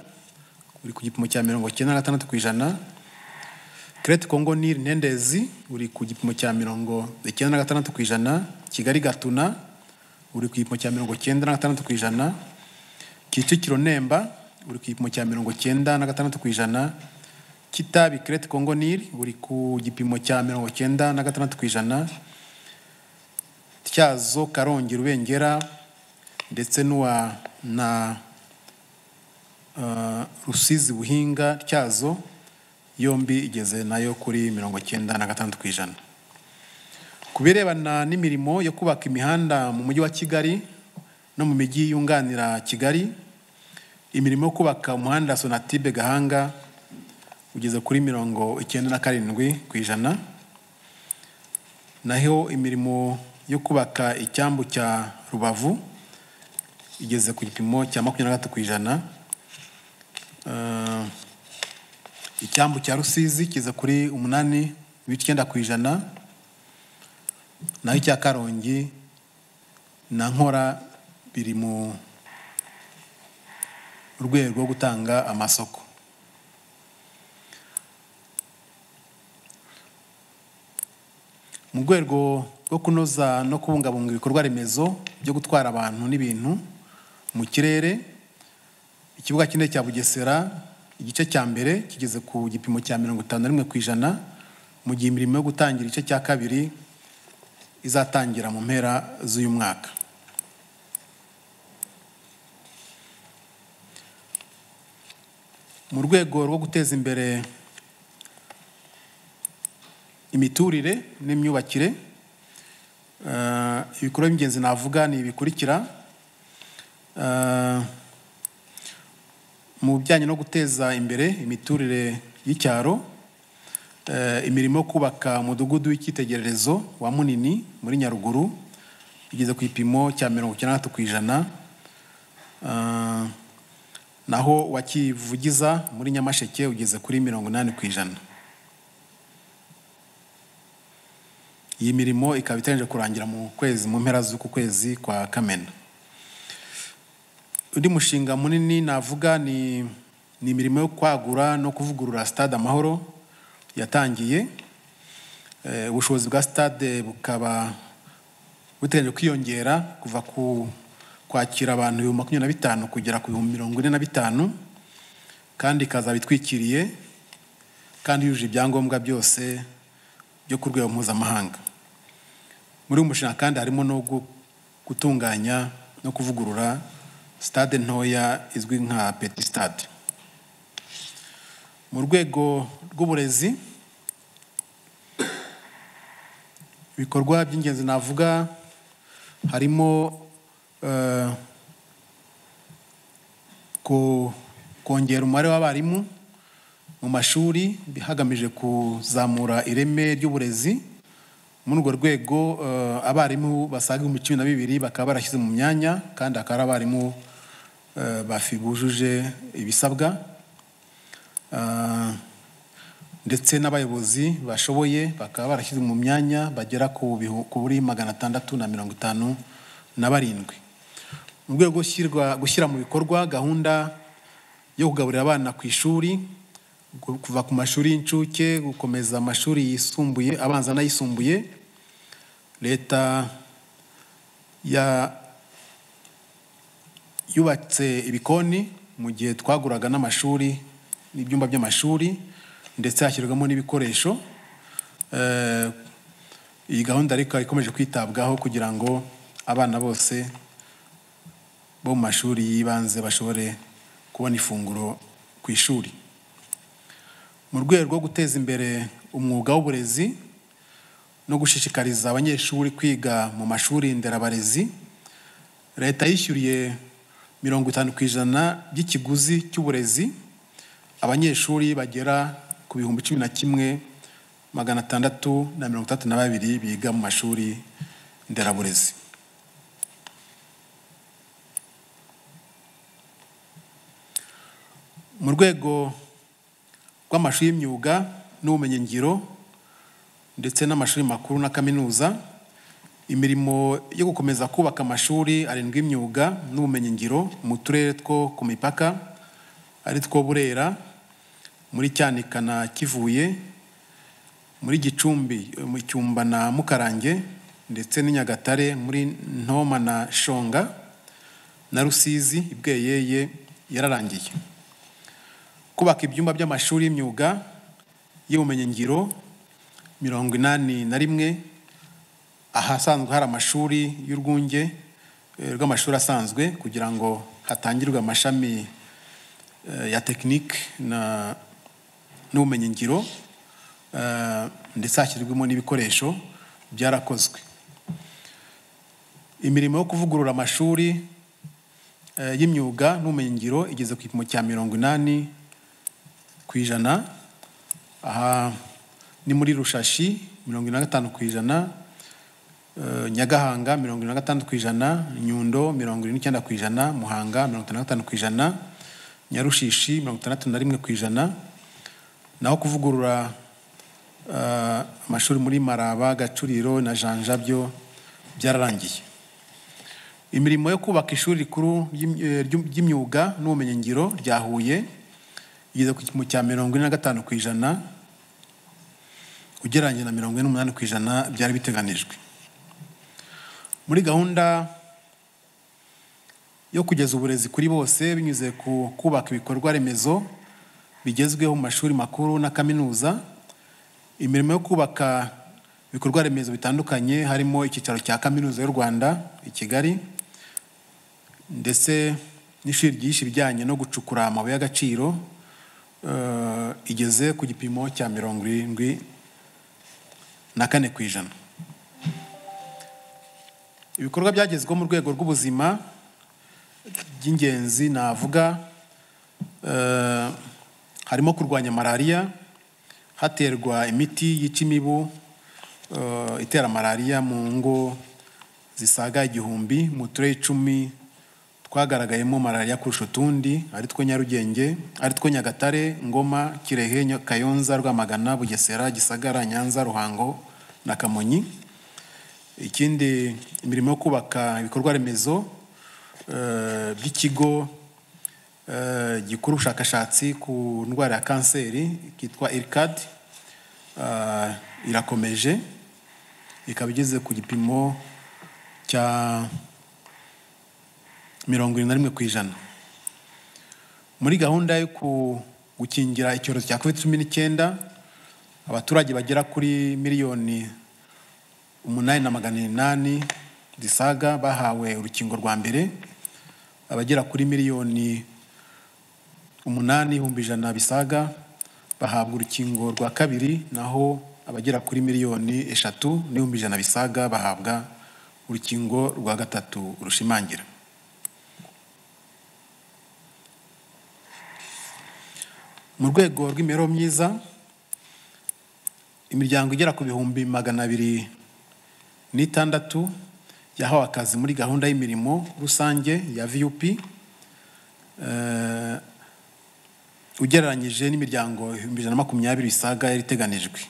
uri ku gipimo cya mirongo icyenda na gatandatu ku ijana kerete kongo nili ntendezi uri ku gipimo cya mirongo icyenda na gatandatu ku ijana kigali gatuna uri ku gipimo cya mirongo icyenda na gatandatu ku ijana kicukiro nemba uri ku gipimo cya mirongo icyenda na gatandatu ku ijana kitabi kerete kongo nili uri ku gipimo cya mirongo icyenda na gatandatu ku ijana tyazo karongi rubengera ndetse n'uwa na uh, rusizi buhinga tyazo yombi igeze nayo kuri mirongo icyenda na gatandatu ku ijana ku birebana n'imirimo yo kubaka imihanda mu mujyi wa kigali no mu mijyi yunganira kigali imirimo yo kubaka umuhanda sonatibe gahanga ugeze kuri mirongo icyenda na karindwi ku ijana naho imirimo yo kubaka icyambu cya rubavu igeze ku gipimo cya makumyabiri na gatatu ku ijana Eh, icyambu cya rusizi kiza kuri umunani ibice icyenda ku ijana naho icya karongi na nkora biri mu rwego rwo gutanga amasoko mu rwego rwo kunoza no kubungabunga ibikorwa remezo byo gutwara abantu n'ibintu mu kirere ikibuga kinini cya bugesera igice cya mbere kigeze ku gipimo cya mirongo itanu na rimwe ku ijana mu gihe imirimo yo gutangira igice cya kabiri izatangira mu mpera z'uyu mwaka mu rwego rwo guteza imbere imiturire n'imyubakire eh, ibikorwa by'ingenzi navuga ni ibikurikira Eh, mu bijyanye no guteza imbere imiturire y'icyaro eh, imirimo yo kubaka umudugudu w'icyitegererezo wa munini muri nyaruguru igeze ku gipimo cya mirongo icyenda na gatatu ku ijana Eh, naho wakivugiza muri nyamasheke ugeze kuri mirongo inani ku ijana iyi mirimo ikaba iteganyije kurangira mu kwezi mu mpera z'uku kwezi kwa kamena undi mushinga munini navuga ni ni imirimo yo kwagura no kuvugurura stade amahoro yatangiye Eh, ubushobozi bwa stade bukaba buteganyijwe kwiyongera kuva ku kwakira abantu ibihumbi makumyabiri na bitanu kugera ku bihumbi mirongo ine na bitanu kandi ikazaba itwikiriye kandi yujuje ibyangombwa byose byo ku rwego mpuzamahanga muri uyu mushinga kandi harimo no gu- gutunganya no kuvugurura sitade ntoya izwi nka peti sitade mu rwego rw'uburezi ibikorwa by'ingenzi navuga harimo eh, ko- kongera umubare w'abarimu mu mashuri hagamijwe kuzamura ireme ry'uburezi muri urwo rwego eh, abarimu basaga ibihumbi cumi na bibiri bakaba barashyize mu myanya kandi akaba ari abarimu eh, bafi bujuje ibisabwa Ah, ndetse n'abayobozi bashoboye bakaba barashyize mu myanya bagera ku bihu- kuri magana atandatu na mirongo itanu na barindwi mu rwego rwo gushyirwa- gushyira mu bikorwa gahunda yo kugaburira abana ku ishuri gu- kuva ku mashuri y'incuke gukomeza amashuri yisumbuye abanza n'ayisumbuye leta ya yubatse ibikoni mu gihe twaguraga n'amashuri n'ibyumba by'amashuri ndetse hashyirwamo n'ibikoresho Eh, iyi gahunda ariko ikaba ikomeje kwitabwaho kugira ngo abana bose bo mu mashuri y'ibanze bashobore kubona ifunguro ku ishuri mu rwego rwo guteza imbere umwuga w'uburezi no gushishikariza abanyeshuri kwiga mu mashuri nderabarezi leta yishyuriye mirongo itanu ku ijana by'ikiguzi cy'uburezi abanyeshuri bagera ku bihumbi cumi na kimwe magana atandatu na mirongo itandatu na babiri biga mu mashuri nderaburezi mu rwego rw'amashuri y'imyuga n'ubumenyingiro ndetse n'amashuri makuru na kaminuza imirimo yo gukomeza kubaka amashuri arindwi y'imyuga n'ubumenyingiro mu turere two ku mipaka ari two burera muri cyanika na kivuye muri gicumbi eh, mu cyumba na mukarange ndetse n'i nyagatare muri ntoma na shonga na rusizi ibweyeye yararangiye kubaka ibyumba by'amashuri y'imyuga y'ubumenyingiro mirongo inani na rimwe ahasanzwe hari amashuri y'urwunge eh, rw'amashuri asanzwe kugira ngo hatangirwe amashami eh, ya tekinike na n'ubumenyingiro eh, ndetse hashyirwemo n'ibikoresho byarakozwe imirimo yo kuvugurura amashuri eh, y'imyuga n'ubumenyingiro igeze ku gipimo cya mirongo inani ku ijana aha ni muri rushashi mirongo ine na gatanu ku ijana eh, nyagahanga mirongo ine na gatandatu ku ijana nyundo mirongo ine n'icyenda ku ijana muhanga mirongo itanu na gatanu ku ijana nyarushishi mirongo itandatu na rimwe ku ijana naho kuvugurura eh, amashuri muri maraba gacuriro na janja byo byararangiye imirimo yo kubaka ishuri rikuru ry'im- eh, ry'im- ry'imyuga n'ubumenyingiro rya huye igeze ku gipimo cya mirongo ine na gatanu ku ijana ugereranyije na mirongo ine n'umunani ku ijana byari biteganijwe muri gahunda yo kugeza uburezi kuri bose binyuze ku kubaka ibikorwa remezo bigezweho mu mashuri makuru na kaminuza imirimo yo kubaka ibikorwa remezo bitandukanye harimo icyicaro cya kaminuza y'u rwanda i kigali ndetse n'ishuri ryigisha ibijyanye no gucukura amabuye y'agaciro eh, igeze ku gipimo cya mirongo irindwi na kane ku ijana ibikorwa byagezweho mu rwego rw'ubuzima by'ingenzi navuga eh, harimo kurwanya malariya haterwa imiti yica imibu eh, itera malariya mu ngo zisaga igihumbi mu turere icumi twagaragayemo malariya kurusha utundi ari two nyarugenge ari two nyagatare ngoma kirehe Nya- kayonza rwamagana bugesera gisagara nyanza ruhango na kamonyi ikindi imirimo yo kubaka ibikorwa remezo eh, by'ikigo eh, gikora ubushakashatsi ku ndwara ya kanseri kitwa ircad eh, irakomeje ikaba igeze ku gipimo cya mirongo irindwi na rimwe ku ijana muri gahunda yo ku- gukingira icyorezo cya covid cumi n'icyenda abaturage bagera kuri miliyoni umunani na magana inani zisaga bahawe urukingo rwa mbere abagera kuri miliyoni umunani ibihumbi ijana bisaga bahabwa urukingo rwa kabiri naho abagera kuri miliyoni eshatu n'ibihumbi ijana bisaga bahabwa urukingo rwa gatatu rushimangira mu rwego rw'imibereho myiza imiryango igera ku bihumbi magana abiri n'itandatu yahawe akazi muri gahunda y'imirimo rusange ya vup eh, ugereranyije n'imiryango ibihumbi ijana na makumyabiri bisaga yari iteganijwe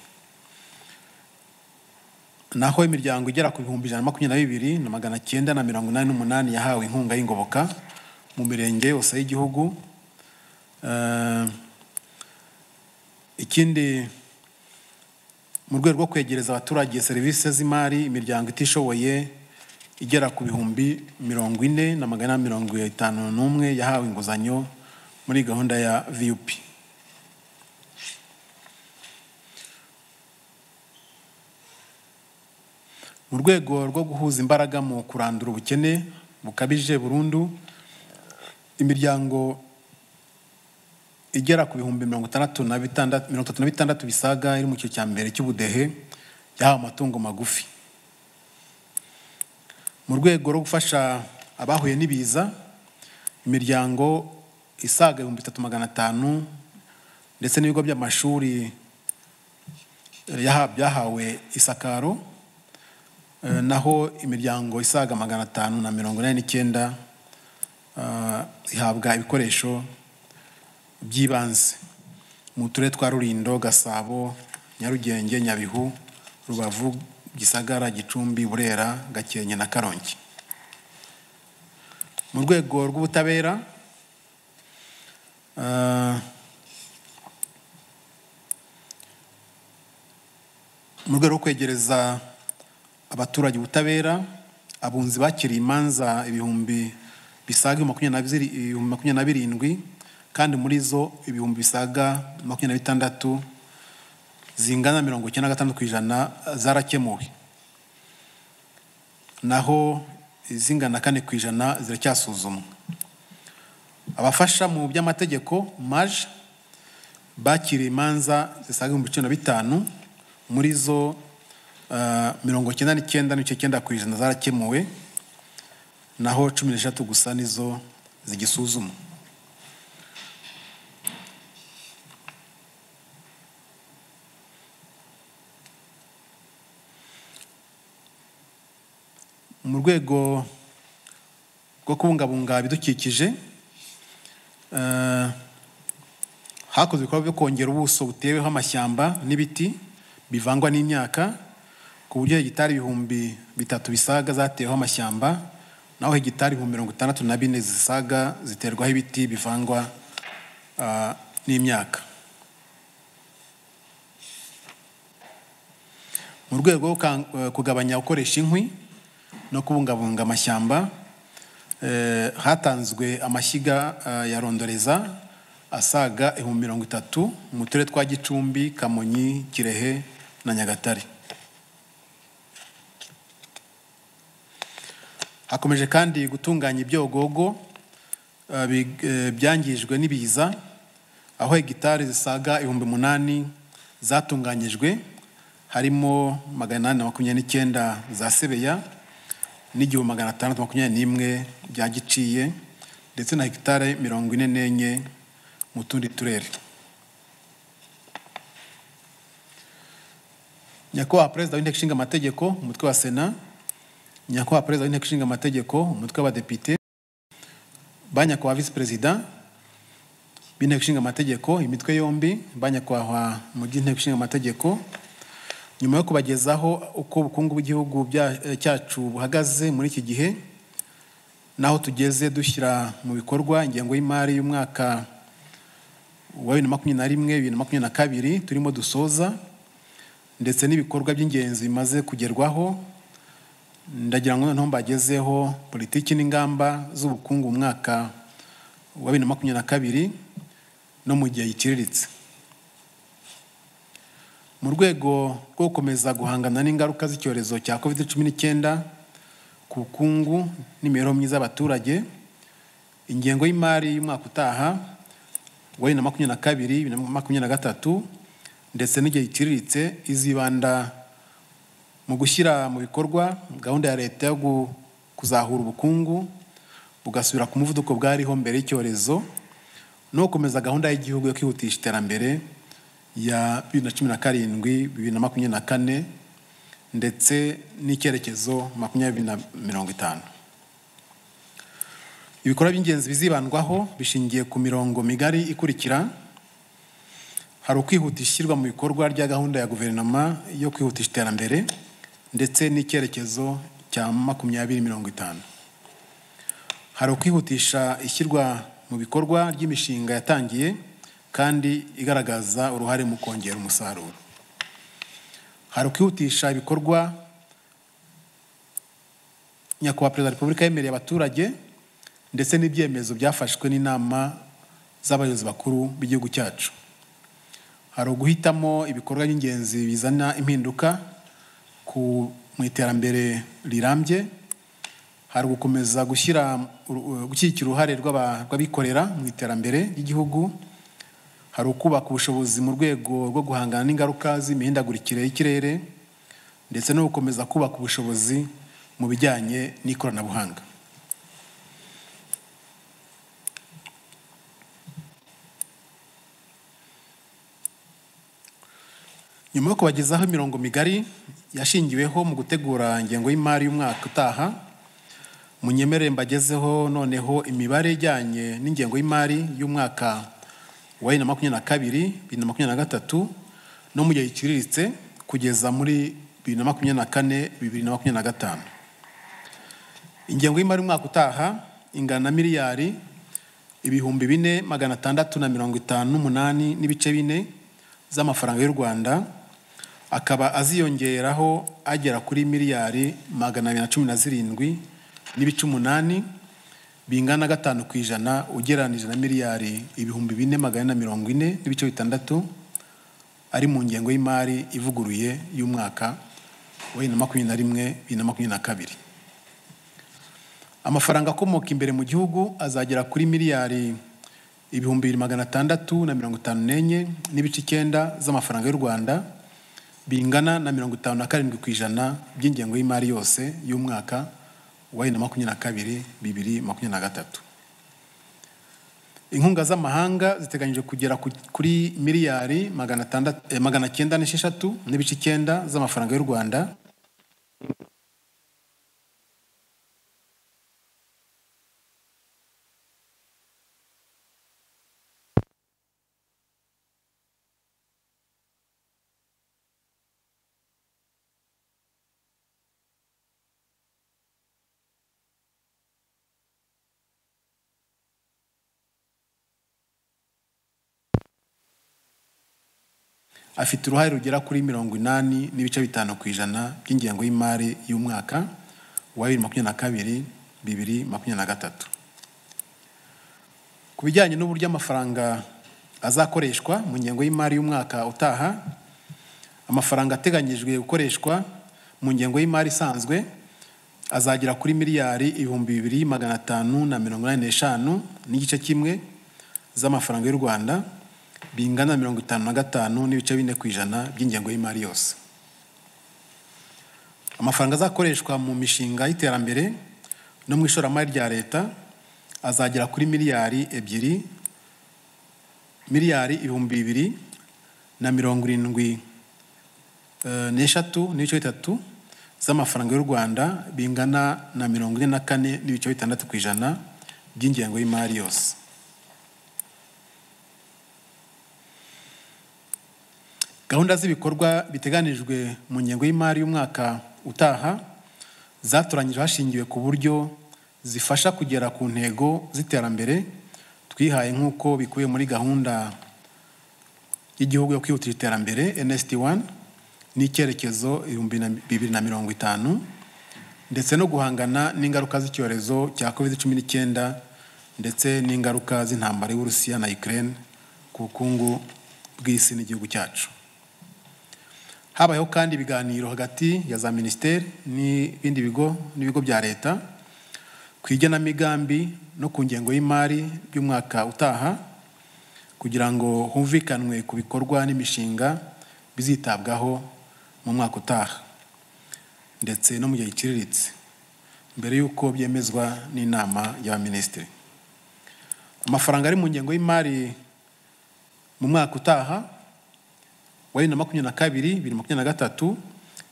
naho imiryango igera ku bihumbi ijana na makumyabiri na bibiri na magana cyenda na mirongo inani n'umunani yahawe inkunga y'ingoboka mu mirenge yose y'igihugu Eh, ikindi mu rwego rwo kwegereza abaturage serivisi z'imari imiryango itishoboye igera ku bihumbi mirongo ine na magana ane na mirongo itanu n'umwe yahawe inguzanyo muri gahunda ya vup mu rwego rwo guhuza imbaraga mu kurandura ubukene bukabije burundu imiryango igera ku bihumbi mirongo itandatu na bitandatu mirongo itatu na bitandatu bisaga iri mu cyiciro cya mbere cy'ubudehe yahawe amatungo magufi mu rwego rwo gufasha abahuye n'ibiza imiryango isaga ibihumbi bitatu magana atanu ndetse n'ibigo by'amashuri eh, yaha- byahawe isakaro eh, naho imiryango isaga magana atanu na mirongo inani n'icyenda ah, ihabwa ibikoresho by'ibanze mu turere twa rurindo gasabo nyarugenge nyabihu rubavu gisagara gicumbi burera gakenke na karongi mu rwego rw'ubutabera ah, mu rwego rwo kwegereza abaturage ubutabera abunzi bakiriye imanza ibihumbi bisaga ibihumbi makumyabiri na biri- ibihumbi makumyabiri na birindwi kandi muri zo ibihumbi bisaga makumyabiri na bitandatu zingana na mirongo icyenda na gatandatu ku ijana zarakemuwe naho izingana na kane ku ijana ziracyasuzumwa abafasha mu by'amategeko maje bakiriye imanza zisaga ibihumbi cumi na bitanu muri zo ah, mirongo icyenda n'icyenda n'ibice cyenda ku ijana zarakemuwe naho cumi n'eshatu gusa nizo zigisuzumwa mu rwego rwo kubungabunga ibidukikije eh, hakozwe ibikorwa byo kongera ubuso buteweho amashyamba n'ibiti bivangwa n'imyaka ku buryo hegitari ibihumbi bitatu bisaga zateweho amashyamba naho hegitari ibihumbi mirongo itandatu na bine zisaga ziterwaho ibiti bivangwa ah, n'imyaka mu rwego rwo gukan- eh, kugabanya gukoresha inkwi no kubungabunga amashyamba eh, hatanzwe amashyiga eh, ya rondoreza asaga ibihumbi mirongo itatu mu turere twa gicumbi kamonyi kirehe na nyagatare hakomeje kandi gutunganya ibyogogo eh, bi- eh, byangijwe n'ibiza aho hegitari zisaga ibihumbi umunani zatunganyijwe harimo magana inani na makumyabiri n'icyenda za sebeya n'igihumbi magana atandatu makumyabiri n'imwe bya giciye ndetse na hegitari mirongo ine n'enye mu tundi turere nyakubahwa perezida w'inteko ishinga amategeko umutwe wa sena nyakubahwa perezida w'inteko ishinga amategeko umutwe w'abadepite ba nyakubahwa visi perezida b'inteko ishinga amategeko imitwe yombi ba nyakubahwa mu by'inteko ishinga amategeko nyuma yo kubagezaho uko ubukungu bw'igihugu bya- eh, cyacu buhagaze muri iki gihe n'aho tugeze dushyira mu bikorwa ingengo y'imari y'umwaka wa bibiri na makumyabiri na rimwe bibiri na makumyabiri na kabiri turimo dusoza ndetse n'ibikorwa by'ingenzi bimaze kugerwaho ndagira ngo noneho mbagezeho politiki n'ingamba z'ubukungu mu mwaka wa bibiri na makumyabiri na kabiri no mu gihe giciriritse mu rwego rwo gukomeza guhangana n'ingaruka z'icyorezo cya covid cumi n'icyenda ku bukungu n'imibereho myiza y'abaturage ingengo y'imari y'umwaka utaha wa bibiri na makumyabiri na kabiri bibiri na makumyabiri na gatatu ndetse n'igihe giciriritse izibanda mu gushyira mu bikorwa gahunda ya leta yo kuzahura ubukungu bugasubira ku muvuduko bwariho mbere y'icyorezo no gukomeza gahunda y'igihugu yo kwihutisha iterambere ya bibiri na cumi na karindwi bibiri na makumyabiri na kane ndetse n'icyerekezo makumyabiri na mirongo itanu ibikorwa by'ingenzi bizibandwaho bishingiye ku mirongo migari ikurikira hari ukwihutisha ishyirwa mu bikorwa rya gahunda ya guverinoma yo kwihutisha iterambere ndetse n'icyerekezo cya makumyabiri mirongo itanu hari ukwihutisha ishyirwa mu bikorwa ry'imishinga yatangiye kandi igaragaza uruhare mu kongera umusaruro hari ukwihutisha ibikorwa nyakubahwa perezida wa repubulika yemereye abaturage ndetse n'ibyemezo byafashwe n'inama z'abayobozi bakuru b'igihugu cyacu hari uguhitamo ibikorwa by'ingenzi bizana impinduka mu iterambere rirambye hari ugukomeza gushyira gushyigikira uruhare rw'abikorera mu iterambere ry'igihugu hari ukubaka ubushobozi mu rwego rwo guhangana n'ingaruka z'imihindagurikire y'ikirere ndetse no gukomeza kubaka ubushobozi mu bijyanye n'ikoranabuhanga nyuma yo kubagezaho imirongo migari yashingiweho mu gutegura ingengo y'imari y'umwaka utaha munyemerere mbagezeho noneho imibare ijyanye n'ingengo y'imari y'umwaka wa bibiri na makumyabiri na kabiri bibiri na makumyabiri na gatatu no mu gihe giciriritse kugeza muri bibiri na makumyabiri na kane bibiri na makumyabiri na gatanu ingengo y'imari y'umwaka utaha ingana na miliyari ibihumbi bine magana atandatu na mirongo itanu n'umunani n'ibice bine z'amafaranga y'u rwanda akaba aziyongeraho agera kuri miliyari magana abiri na cumi na zirindwi n'ibice umunani bingana gatanu ku ijana ugereranije na miliyari ibihumbi bine magana na mirongo ine n'ibice bitandatu ari mu ngengo y'imari ivuguruye y'umwaka wa bibiri na makumyabiri na rimwe bibiri na makumyabiri na kabiri amafaranga akomoka imbere mu gihugu azagera kuri miliyari ibihumbi bibiri magana atandatu na mirongo itanu n'enye n'ibice icyenda z'amafaranga y'u rwanda bingana na mirongo itanu na karindwi ku ijana by'ingengo y'imari yose y'umwaka wa bibiri na makumyabiri na kabiri bibiri makumyabiri na gatatu inkunga z'amahanga ziteganyije kugera kuri miliyari magana cyenda n'esheshatu n'ibice icyenda z'amafaranga y'u rwanda afite uruhare rugera kuri mirongo inani n'ibice bitanu ku ijana by'ingengo y'imari y'umwaka wa bibiri makumyabiri na kabiri bibiri makumyabiri na gatatu ku bijyanye n'uburyo amafaranga azakoreshwa mu ngengo y'imari y'umwaka utaha amafaranga ateganyijwe gukoreshwa mu ngengo y'imari isanzwe azagera kuri miliyari ibihumbi bibiri magana atanu na mirongo inani n'eshanu n'igice kimwe z'amafaranga y'u rwanda bingana mirongo itanu na gatanu n'ibice bine ku ijana by'ingengo y'imari yose amafaranga azakoreshwa mu mishinga y'iterambere no mu ishoramari rya leta azagera kuri miliyari ebyiri miliyari ibihumbi bibiri na mirongo irindwi n'eshatu n'ibice bitatu z'amafaranga y'u rwanda bingana na mirongo ine na kane n'ibice bitandatu ku ijana by'ingengo y'imari yose gahunda z'ibikorwa biteganijwe mu ngengo y'imari y'umwaka utaha zatoranyijwe hashingiwe ku buryo zifasha kugera ku ntego z'iterambere twihaye nk'uko bikubiye muri gahunda y'igihugu yo kwihutisha iterambere nsd 1 n'icyerekezo bibiri na mirongo itanu ndetse no guhangana n'ingaruka z'icyorezo cya covid cumi n'icyenda ndetse n'ingaruka z'intambara y'uburusiya na ukraine ku bukungu bw'isi n'igihugu cyacu habayeho kandi ibiganiro hagati ya za minisiteri n'ibindi bigo n'ibigo bya leta ku igenamigambi no ku ngengo y'imari by'umwaka utaha kugira ngo humvikanwe ku bikorwa n'imishinga bizitabwaho mu mwaka utaha ndetse no mu gihe giciriritse mbere y'uko byemezwa n'inama y'abaminisitiri amafaranga ari mu ngengo y'imari mu mwaka utaha wa bibiri na makumyabiri na kabiri bibiri na makumyabiri na gatatu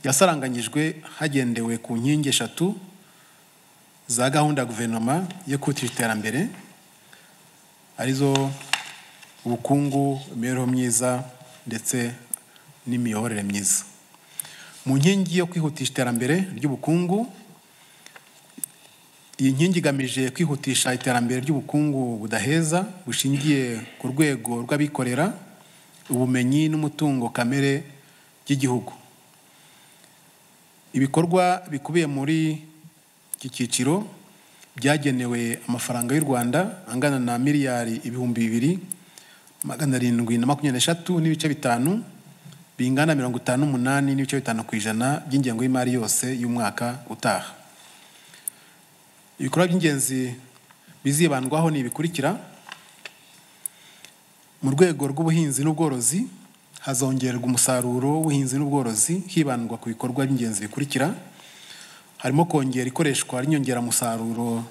yasaranganyijwe hagendewe ku nkingi eshatu za gahunda ya guverinoma yo kwihutisha iterambere arizo ubukungu imibereho myiza ndetse n'imiyoborere myiza mu nkingi yo kwihutisha iterambere ry'ubukungu iyi nkingi igamije kwihutisha iterambere ry'ubukungu budaheza bushingiye ku rwego rw'abikorera ubumenyi n'umutungo kamere by'igihugu ibikorwa bikubiye muri iki cyiciro byagenewe amafaranga y'u rwanda angana na miliyari ibihumbi bibiri magana arindwi na makumyabiri n'eshatu n'ibice bitanu bingana mirongo itanu n'umunani n'ibice bitanu ku ijana by'ingengo y'imari yose y'umwaka utaha ibikorwa by'ingenzi bizibandwaho ni ibikurikira mu rwego rw'ubuhinzi n'ubworozi hazongererwa umusaruro w'ubuhinzi n'ubworozi hibandwa ku bikorwa by'ingenzi bikurikira harimo kongera ikoreshwa ry'inyongeramusaruro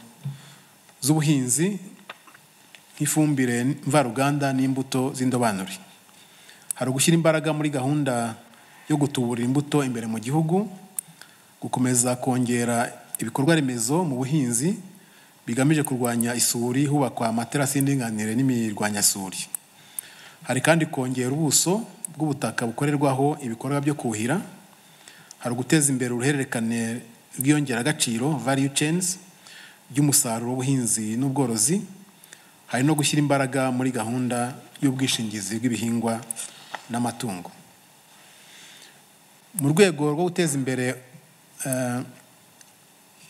z'ubuhinzi nk'ifumbire mvaruganda n'imbuto z'indobanure hari ugushyira imbaraga muri gahunda yo gutuburira imbuto imbere mu gihugu gukomeza kongera ibikorwa remezo mu buhinzi bigamije kurwanya isuri hubakwa amaterasi y'indinganire n'imirwanyasuri hari kandi kongera ubuso bw'ubutaka bukorerwaho ibikorwa byo kuhira hari uguteza imbere uruhererekane rw'iyongeragaciro value chains by'umusaruro w'ubuhinzi n'ubworozi hari no gushyira imbaraga muri gahunda y'ubwishingizi bw'ibihingwa n'amatungo mu rwego rwo guteza imbere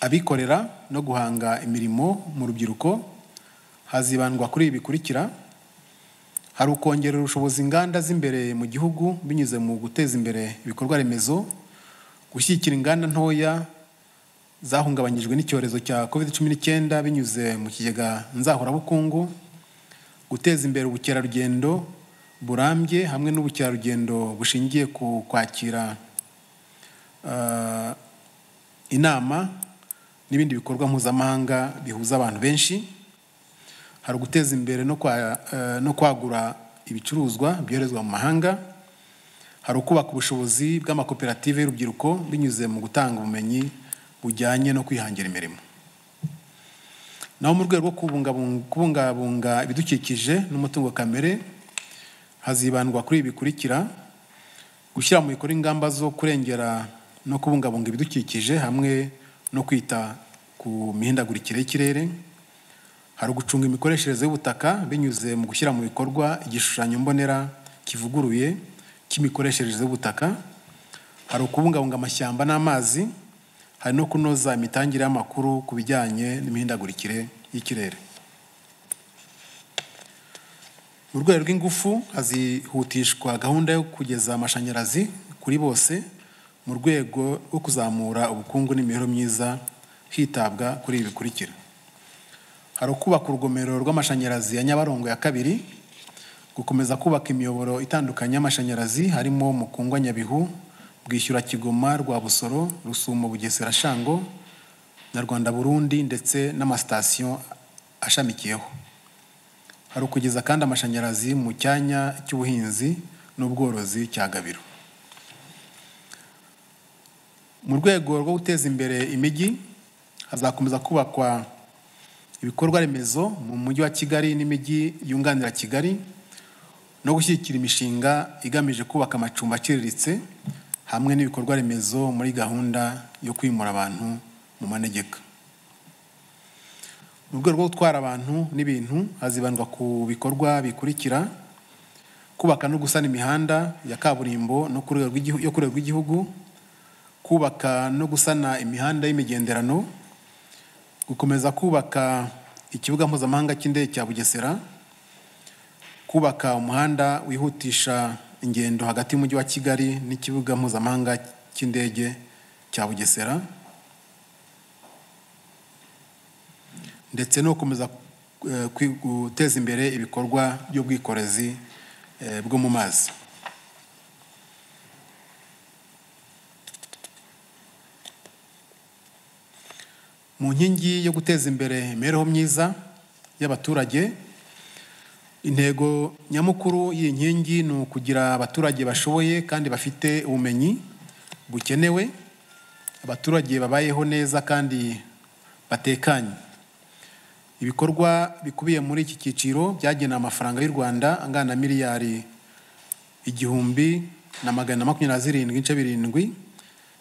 abikorera no guhanga imirimo mu rubyiruko hazibandwa kuri ibi bikurikira hari ukongerera ubushobozi inganda z'imbere mu gihugu binyuze mu guteza imbere ibikorwa remezo gushyigikira inganda ntoya zahungabanyijwe n'icyorezo cya covid cumi n'icyenda binyuze mu kigega nzahurabukungu guteza imbere ubukerarugendo burambye hamwe n'ubukerarugendo bushingiye ku kwakira inama n'ibindi bikorwa mpuzamahanga bihuza abantu benshi hari uguteza imbere no kwagura ibicuruzwa byoherezwa mu mahanga hari ukubaka ubushobozi bw'amakoperative y'urubyiruko binyuze mu gutanga ubumenyi bujyanye no kwihangira imirimo naho mu rwego rwo kubungabunga ibidukikije n'umutungo kamere hazibandwa kuri ibi bikurikira gushyira mu bikorwa ingamba zo kurengera no kubungabunga ibidukikije hamwe no kwita ku mihindagurikire y'ikirere hari ugucunga imikoreshereze y'ubutaka binyuze mu gushyira mu bikorwa igishushanyo mbonera kivuguruye cy'imikoreshereze y'ubutaka hari ukubungabunga amashyamba n'amazi hari no kunoza imitangire y'amakuru ku bijyanye n'imihindagurikire y'ikirere mu rwego rw'ingufu hazihutishwa gahunda yo kugeza amashanyarazi kuri bose mu rwego rwo kuzamura ubukungu n'imibereho myiza hitabwa kuri ibi bikurikira hari ukubaka urugomero rw'amashanyarazi ya nyabarongo ya kabiri gukomeza kubaka imiyoboro itandukanye y'amashanyarazi harimo mukungwa nyabihu bwishyura kigoma rwa busoro rusumo bugesera shango na rwanda burundi ndetse n'amasitasiyo ashamikiyeho hari ukugeza kandi amashanyarazi mu cyanya cy'ubuhinzi n'ubworozi cya gabiro mu rwego rwo guteza imbere imijyi hazakomeza kubakwa ibikorwa remezo mu mujyi wa kigali n'imijyi yunganira kigali no gushyigikira imishinga igamije kubaka amacumbi aciriritse hamwe n'ibikorwa remezo muri gahunda yo kwimura abantu mu manegeka mu rwego rwo gutwara abantu n'ibintu hazibandwa ku bikorwa bikurikira kubaka no gusana imihanda ya kaburimbo yo ku rwego rw'igihugu kubaka no gusana imihanda y'imigenderano gukomeza kubaka ikibuga mpuzamahanga cy'indege cya bugesera kubaka umuhanda wihutisha ingendo hagati y'umujyi wa kigali n'ikibuga mpuzamahanga cy'indege cya bugesera ndetse no gukomeza eh, kwi- guteza imbere ibikorwa by'ubwikorezi eh, bwo mu mazi mu nkingi yo guteza imbere imibereho myiza y'abaturage intego nyamukuru y'iyi nkingi ni ukugira abaturage bashoboye kandi bafite ubumenyi bukenewe abaturage babayeho neza kandi batekanye ibikorwa bikubiye muri iki cyiciro byagenewe amafaranga y'u rwanda angana na miliyari igihumbi na magana makumyabiri na zirindwi n'ibice birindwi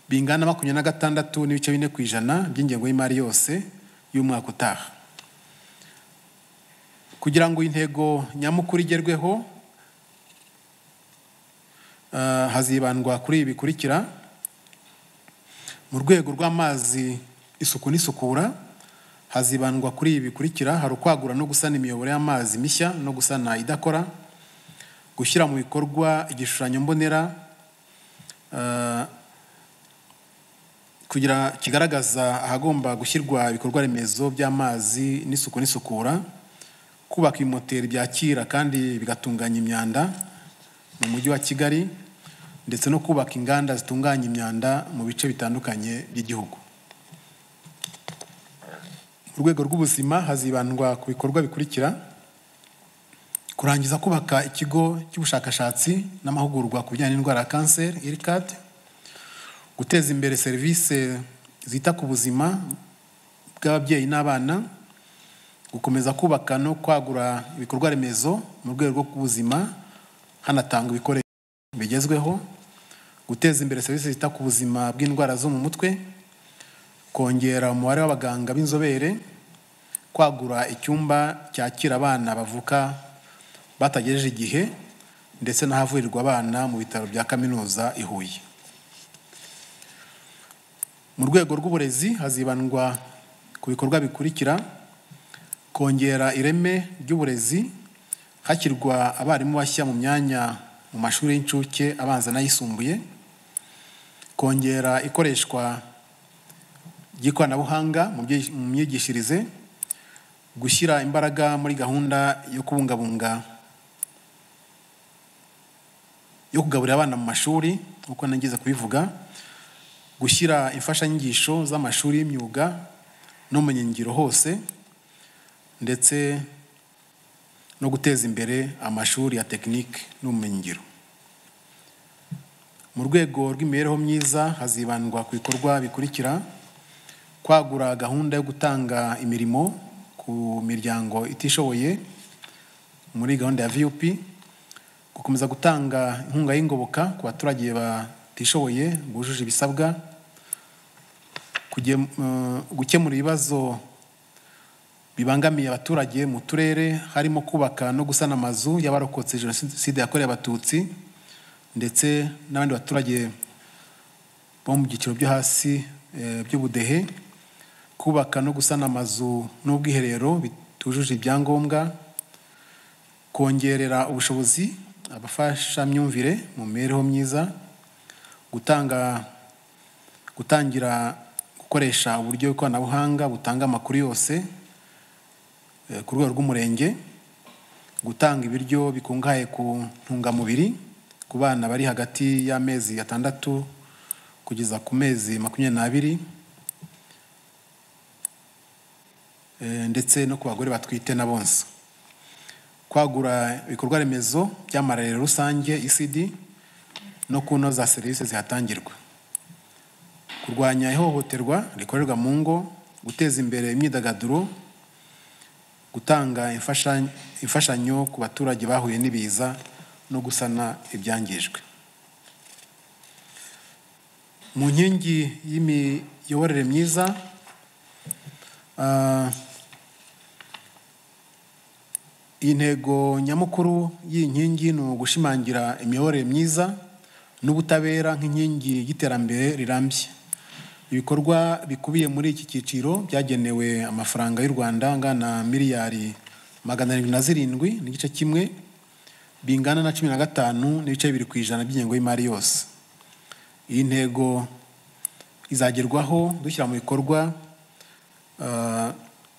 bingana na makumyabiri na gatandatu n'ibice bine ku ijana by'ingengo y'imari yose y'umwaka utaha kugira ngo intego nyamukuru igerweho eh, hazibandwa kuri ibi bikurikira mu rwego rw'amazi isuku n'isukura hazibandwa kuri ibi bikurikira hari ukwagura no gusana imiyoboro y'amazi mishya no gusana idakora gushyira mu bikorwa igishushanyo mbonera eh, kugira kigaragaza ahagomba gushyirwa ibikorwa remezo by'amazi n'isuku n'isukura kubaka ibimoteri byakira kandi bigatunganya imyanda mu mujyi wa kigali ndetse no kubaka inganda zitunganya imyanda mu bice bitandukanye by'igihugu mu rwego rw'ubuzima hazibandwa ku bikorwa bikurikira kurangiza kubaka ikigo cy'ubushakashatsi n'amahugurwa ku bijyanye n'indwara ya kanseri ircad guteza imbere serivisi zita ku buzima bw'ababyeyi n'abana gukomeza kubaka no kwagura ibikorwa remezo mu rwego rw'ubuzima hanatangwa ibikoresho bigezweho guteza imbere serivisi zita ku buzima bw'indwara zo mu mutwe kongera umubare w'abaganga b'inzobere kwagura icyumba cyakira abana bavuka batagejeje igihe ndetse n'ahavurirwa abana mu bitaro bya kaminuza i Huye mu rwego rw'uburezi hazibandwa ku bikorwa bikurikira kongera ireme ry'uburezi hashyirwa abarimu bashya mu myanya mu mashuri y'incuke abanza n'ayisumbuye kongera ikoreshwa ry'ikoranabuhanga mu byi- mu myigishirize gushyira imbaraga muri gahunda yo kubungabunga yo kugaburira abana mu mashuri uko nagize kubivuga gushyira imfashanyigisho z'amashuri y'imyuga n'ubumenyingiro hose ndetse no guteza imbere amashuri ya tekinike n'ubumenyingiro mu rwego rw'imibereho myiza hazibandwa ku bikorwa bikurikira kwagura gahunda yo gutanga imirimo ku miryango itishoboye muri gahunda ya vup gukomeza gutanga inkunga y'ingoboka ku baturage batishoboye bujuje ibisabwa kugem- eh, gukemura ibibazo bibangamiye abaturage mu turere harimo kubaka no gusana amazu y'abarokotse jenoside yakorewe abatutsi ndetse n'abandi baturage bo mu byiciro byo hasi eh, by'ubudehe kubaka no gusana amazu n'ubwiherero bitujuje ibyangombwa kongerera ubushobozi abafashamyumvire mu mibereho myiza gutanga gutangira gukoresha uburyo bw'ikoranabuhanga butanga amakuru yose eh, ku rwego rw'umurenge gutanga ibiryo bikungahaye ku ntungamubiri ku bana bari hagati y'amezi atandatu kugeza ku mezi makumyabiri n'abiri eh, ndetse no ku bagore batwite na bonsa kwagura ibikorwa remezo by'amarerero rusange ecd no kunoza serivisi zihatangirwa kurwanya ihohoterwa rikorerwa mu ngo guteza imbere imyidagaduro gutanga imfasha- imfashanyo ku baturage bahuye n'ibiza no gusana ibyangijwe mu nkingi y'imiyoborere myiza ah, intego nyamukuru y'iyi nkingi ni ugushimangira imiyoborere myiza n'ubutabera nk'inkingi y'iterambere rirambye ibikorwa bikubiye muri iki cyiciro byagenewe amafaranga y'u rwanda angana miliyari magana arindwi na zirindwi n'igice kimwe bingana na cumi na gatanu n'ibice bibiri ku ijana by'ingengo y'imari yose iyi ntego izagerwaho dushyira mu bikorwa ah,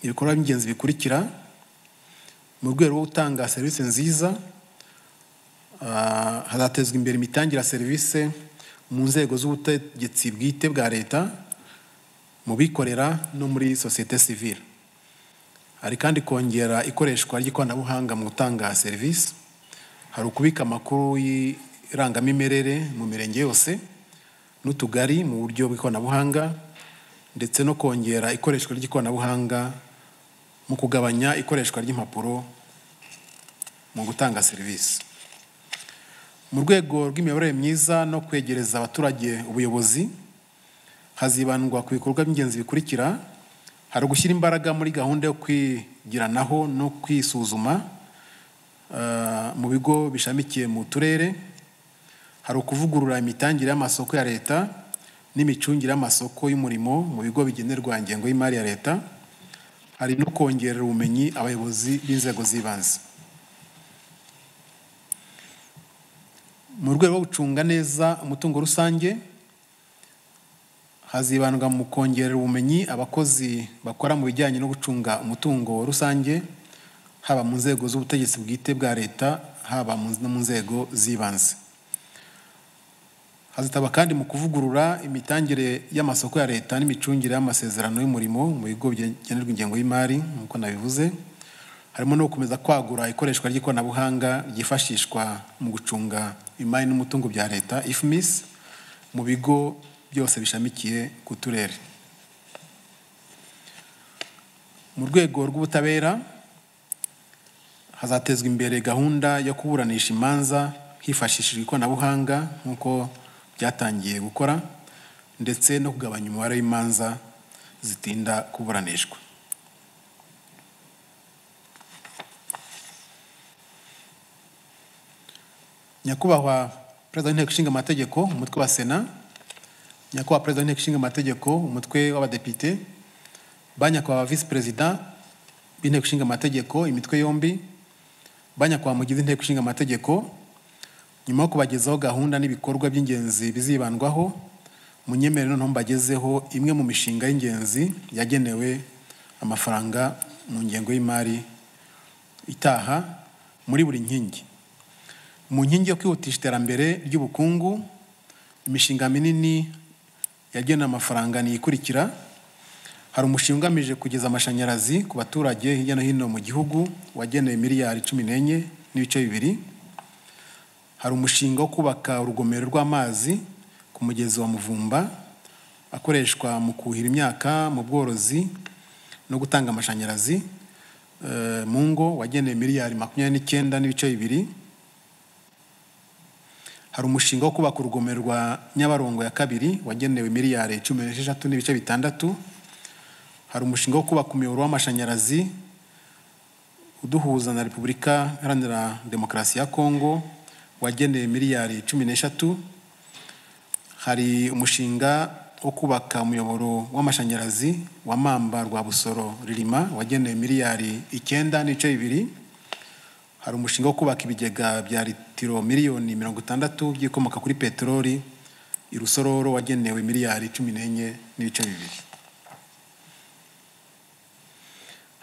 ibikorwa by'ingenzi bikurikira mu rwego rwo gutanga serivisi nziza ah, hazatezwa imbere imitangire ya serivisi mu nzego z'ubutegetsi bwite bwa leta mu bikorera no muri sosiyete sivile hari kandi kongera ikoreshwa ry'ikoranabuhanga mu gutanga serivisi hari ukubika amakuru y'irangamimerere mu mirenge yose n'utugari mu buryo bw'ikoranabuhanga ndetse no kongera ikoreshwa ry'ikoranabuhanga mu kugabanya ikoreshwa ry'impapuro mu gutanga serivisi mu rwego rw'imiyoborere myiza no kwegereza abaturage ubuyobozi hazibandwa ku bikorwa by'ingenzi bikurikira hari ugushyira imbaraga muri gahunda yo kwigiranaho no kwisuzuma ah, mu bigo bishamikiye mu turere hari ukuvugurura imitangire y'amasoko ya leta n'imicungire y'amasoko y'umurimo mu bigo bigenerwa ingengo y'imari ya leta hari no kongerera ubumenyi abayobozi b'inzego z'ibanze mu rwego rwo gucunga neza umutungo rusange hazibandwa mu kongerera ubumenyi abakozi bakora mu bijyanye no gucunga umutungo rusange haba mu nzego z'ubutegetsi bwite bwa leta haba mu- no mu nzego z'ibanze hazitaba kandi mu kuvugurura imitangire y'amasoko ya leta n'imicungire y'amasezerano y'umurimo mu bigo bigenerwa ingengo y'imari nk'uko nabivuze harimo no gukomeza kwagura ikoreshwa ry'ikoranabuhanga ryifashishwa mu gucunga imari n'umutungo bya leta ifmis mu bigo byose bishamikiye ku turere mu rwego rw'ubutabera hazatezwa imbere gahunda yo kuburanisha imanza hifashishijwe ikoranabuhanga nk'uko byatangiye gukora ndetse no kugabanya umubare w'imanza zitinda kuburanishwa nyakubahwa perezida w'inteko ishinga amategeko umutwe wa sena nyakubahwa perezida w'inteko ishinga amategeko umutwe w'abadepite ba nyakubahwa visi perezida b'inteko ishinga amategeko imitwe yombi ba nyakubahwa mugize inteko ishinga amategeko nyuma yo kubagezaho gahunda n'ibikorwa by'ingenzi bizibandwaho munyemere noneho mbagezeho imwe mu mishinga y'ingenzi yagenewe amafaranga mu ngengo y'imari itaha muri buri nkingi mu nkingi yo kwihutisha iterambere ry'ubukungu imishinga minini yagenewe amafaranga ni ikurikira hari umushinga ugamije kugeza amashanyarazi ku baturage hirya no hino mu gihugu wagenewe miliyari cumi n'enye n'ibice bibiri hari umushinga wo kubaka urugomero rw'amazi ku mugezi wa muvumba akoreshwa mu kuhira imyaka mu bworozi no gutanga amashanyarazi eh, mu ngo wagenewe miliyari makumyabiri n'icyenda n'ibice bibiri hari umushinga wo kubaka urugomero rwa nyabarongo ya kabiri wagenewe miliyari cumi n'esheshatu n'ibice bitandatu hari umushinga wo kubaka umuyoboro w'amashanyarazi uduhuza na repubulika iharanira demokarasi ya kongo wagenewe miliyari cumi n'eshatu hari umushinga wo kubaka umuyoboro w'amashanyarazi wa mamba rwa busoro ririma wagenewe miliyari icyenda n'ibice bibiri hari umushinga wo kubaka ibigega bya litiro miliyoni mirongo itandatu by'ibikomoka kuri peteroli i rusororo wagenewe miliyari cumi n'enye n'ibice bibiri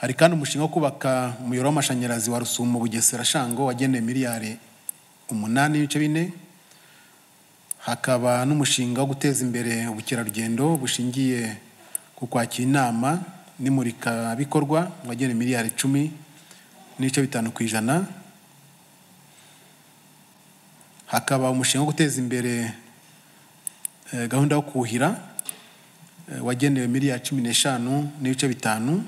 hari kandi umushinga wo kubaka umuyoboro w'amashanyarazi wa rusumo bugesera shango wagenewe miliyari umunani n'ibice bine hakaba n'umushinga wo guteza imbere ubukerarugendo bushingiye ku kwakira inama n'imurikabikorwa wagenewe miliyari icumi n'ibice bitanu ku ijana hakaba umushinga wo guteza imbere eh, gahunda yo kuhira eh, wagenewe miliyari cumi n'eshanu n'ibice bitanu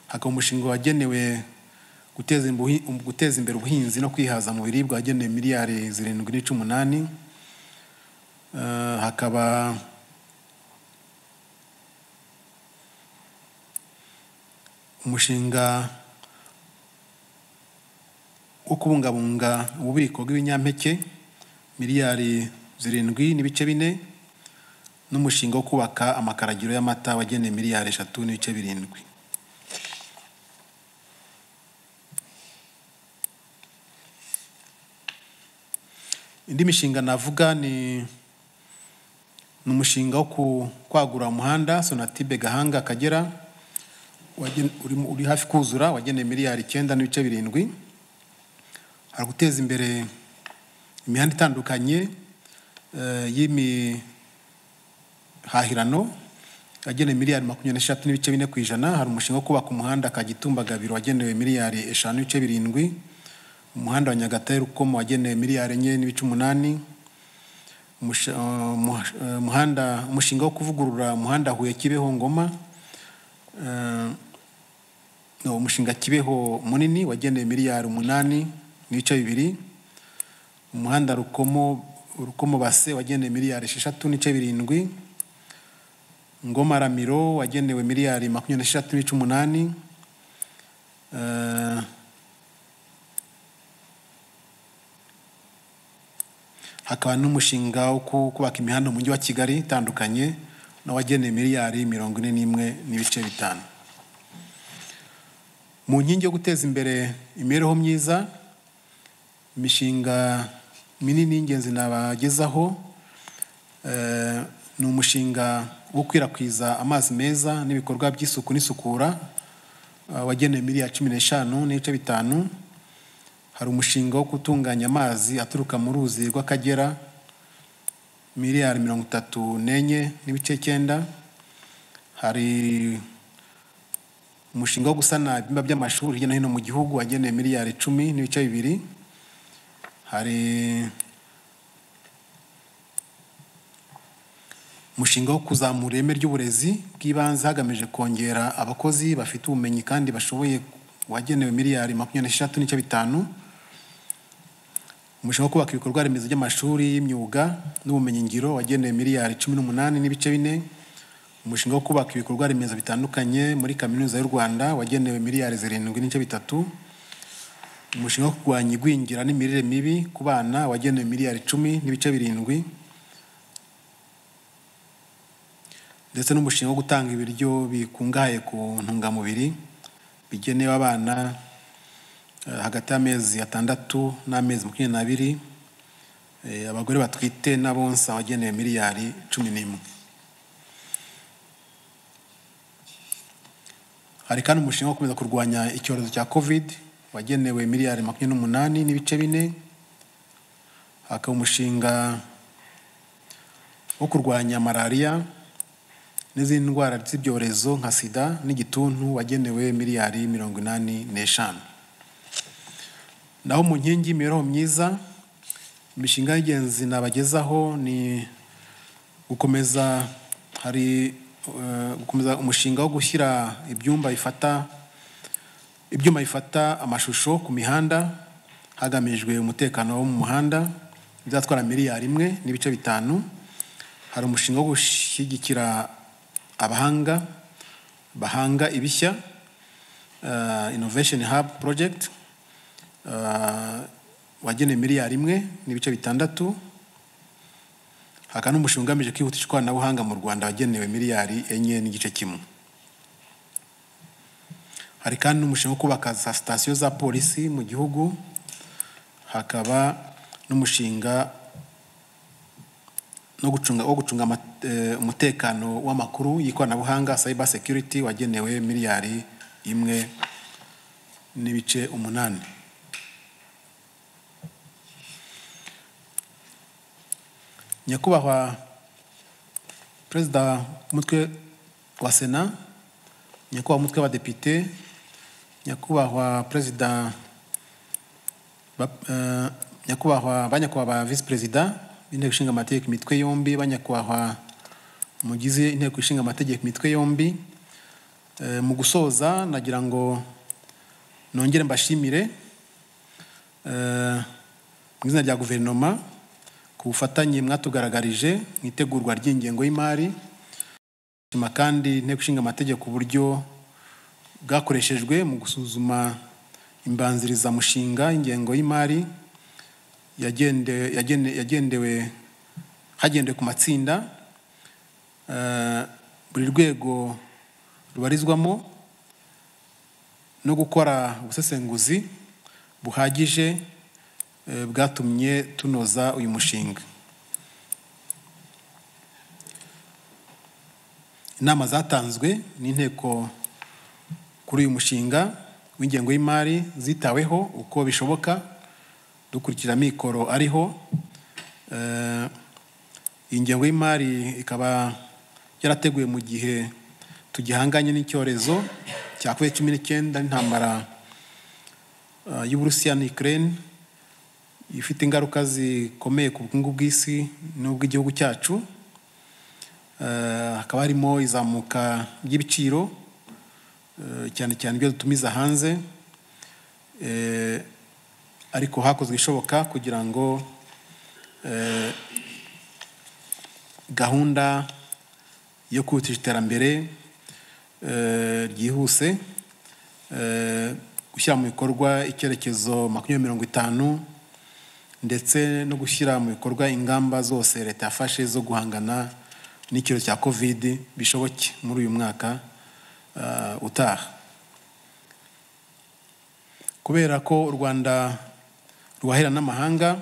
hakaba umushinga wagenewe guteza imbuhi- um- guteza imbere ubuhinzi no kwihaza mu biribwa wagenewe miliyari zirindwi n'ice umunani Eh, hakaba umushinga wo kubungabunga ububiko bw'ibinyampeke miliyari zirindwi n'ibice bine n'umushinga wo kubaka amakaragiro y'amata wagenewe miliyari eshatu n'ibice birindwi indi mishinga navuga ni ni umushinga wo ku- kwagura umuhanda sonatibe gahanga akagera wagen- urimo- uri hafi kuzura wagenewe miliyari icyenda n'ibice birindwi hari guteza imbere imihanda itandukanye eh, y'imihahirano yagenewe miliyari makumyabiri n'eshatu n'ibice bine ku ijana hari umushinga wo kubaka umuhanda kagitumba gabiro wagenewe miliyari eshanu n'ibice birindwi umuhanda wa nyagatare rukomo wagenewe miliyari enye n'ibice umunani Umusha- eh, muha- eh, umuhanda umushinga wo kuvugurura umuhanda huye kibeho ngoma eh, no, umushinga kibeho munini wagenewe miliyari umunani n'ibice bibiri umuhanda rukomo rukomo base wagenewe miliyari esheshatu n'ibice birindwi ngoma ramiro wagenewe miliyari makumyabiri n'esheshatu n'ibice umunani eh, hakaba n'umushinga wo ku- kubaka imihanda mu mujyi wa kigali itandukanye n'awagenewe miliyari mirongo ine n'imwe n'ibice bitanu mu nkingi yo guteza imbere imibereho myiza imishinga minini y'ingenzi nabagezaho eh, ni umushinga wo gukwirakwiza amazi meza n'ibikorwa by'isuku n'isukura eh, wagenewe miliyari cumi n'eshanu n'ibice bitanu hari umushinga wo gutunganya amazi aturuka mu ruzi rw'akagera miliyari mirongo itatu n'enye n'ibice cyenda hari umushinga wo gusana ibyumba by'amashuri hirya no hino mu gihugu wagenewe miliyari icumi n'ibice bibiri hari umushinga wo kuzamura ireme ry'uburezi bw'ibanze hagamijwe kongera abakozi bafite ubumenyi kandi bashoboye wagenewe miliyari makumyabiri n'esheshatu n'ibice bitanu umushinga wo kubaka ibikorwa remezo by'amashuri y'imyuga n'ubumenyingiro wagenewe miliyari cumi n'umunani n'ibice bine umushinga wo kubaka ibikorwa remezo bitandukanye muri kaminuza y'u rwanda wagenewe miliyari zirindwi n'ibice bitatu umushinga wo kurwanya igwingira n'imirire mibi ku bana wagenewe miliyari cumi n'ibice birindwi ndetse n'umushinga wo gutanga ibiryo bikungahaye ku ntungamubiri bigenewe abana eh, hagati y'amezi atandatu n'amezi makumyabiri n'abiri eh, abagore batwite n'abonsa wagenewe miliyari cumi n'imwe hari kandi umushinga wo gukomeza kurwanya icyorezo cya covid wagenewe miliyari makumyabiri n'umunani n'ibice bine hakaba umushinga wo kurwanya malariya n'izindi ndwara z'ibyorezo nka sida n'igituntu wagenewe miliyari mirongo inani n'eshanu naho mu nkingi y'imibereho myiza imishinga y'ingenzi nabagezaho ni gukomeza hari eh, gukomeza umushinga wo gushyira ibyumba bifata ibyuma bifata amashusho ku mihanda hagamijwe umutekano wo mu muhanda bizatwara miliyari imwe n'ibice bitanu hari umushinga wo gushyigikira abahanga bahanga ibishya eh, innovation hub project eh, wagenewe miliyari imwe n'ibice bitandatu hakaba n'umushinga ugamije kwihutisha ikoranabuhanga mu rwanda wagenewe miliyari enye n'igice kimwe hari kandi n'umushinga wo kubaka za sitasiyo za polisi mu gihugu hakaba n'umushinga no gucunga wo gucunga ama- eh, umutekano w'amakuru y'ikoranabuhanga cyber security wagenewe miliyari imwe n'ibice umunani nyakubahwa perezida umutwe wa sena nyakubahwa umutwe w'abadepite nyakubahwa perezida ba- eh, nyakubahwa ba nyakubahwa ba visi perezida b'inteko ishinga amategeko imitwe yombi ba nyakubahwa mugize inteko ishinga amategeko imitwe yombi Eh, mu gusoza nagira ngo nongere mbashimire eh, mu izina rya guverinoma ku bufatanye mwatugaragarije mu itegurwa ry'ingengo y'imari shima kandi inteko ishinga amategeko uburyo bwakoreshejwe mu gusuzuma imbanzirizamushinga y'ingengo y'imari yagende- yagende- yagendewe hagendewe ku matsinda eh, buri rwego rubarizwamo no gukora ubusesenguzi buhagije eh, bwatumye tunoza uyu mushinga inama zatanzwe n'inteko kuri uyu mushinga w'ingengo y'imari zitaweho uko bishoboka dukurikira amikoro ariho Eh, iyi ngengo y'imari ikaba yarateguwe mu gihe tugihanganye n'icyorezo cya covid cumi n'icyenda n'intambara eh, y'uburusiya na ukraine ifite ingaruka zikomeye ku bukungu bw'isi n'ubw'igihugu cyacu Eh, hakaba harimo izamuka ry'ibiciro eh, cyane cyane ibyo dutumiza hanze Eh, ariko hakozwe ishoboka kugira ngo eh, gahunda yo kwihutisha iterambere eh, ryihuse eh, gushyira mu bikorwa icyerekezo makumyabiri mirongo itanu ndetse no gushyira mu bikorwa ingamba zose leta yafashe zo guhangana n'icyorezo cya covid bishoboke muri uyu mwaka eh, utaha kubera ko u rwanda ruhahira n'amahanga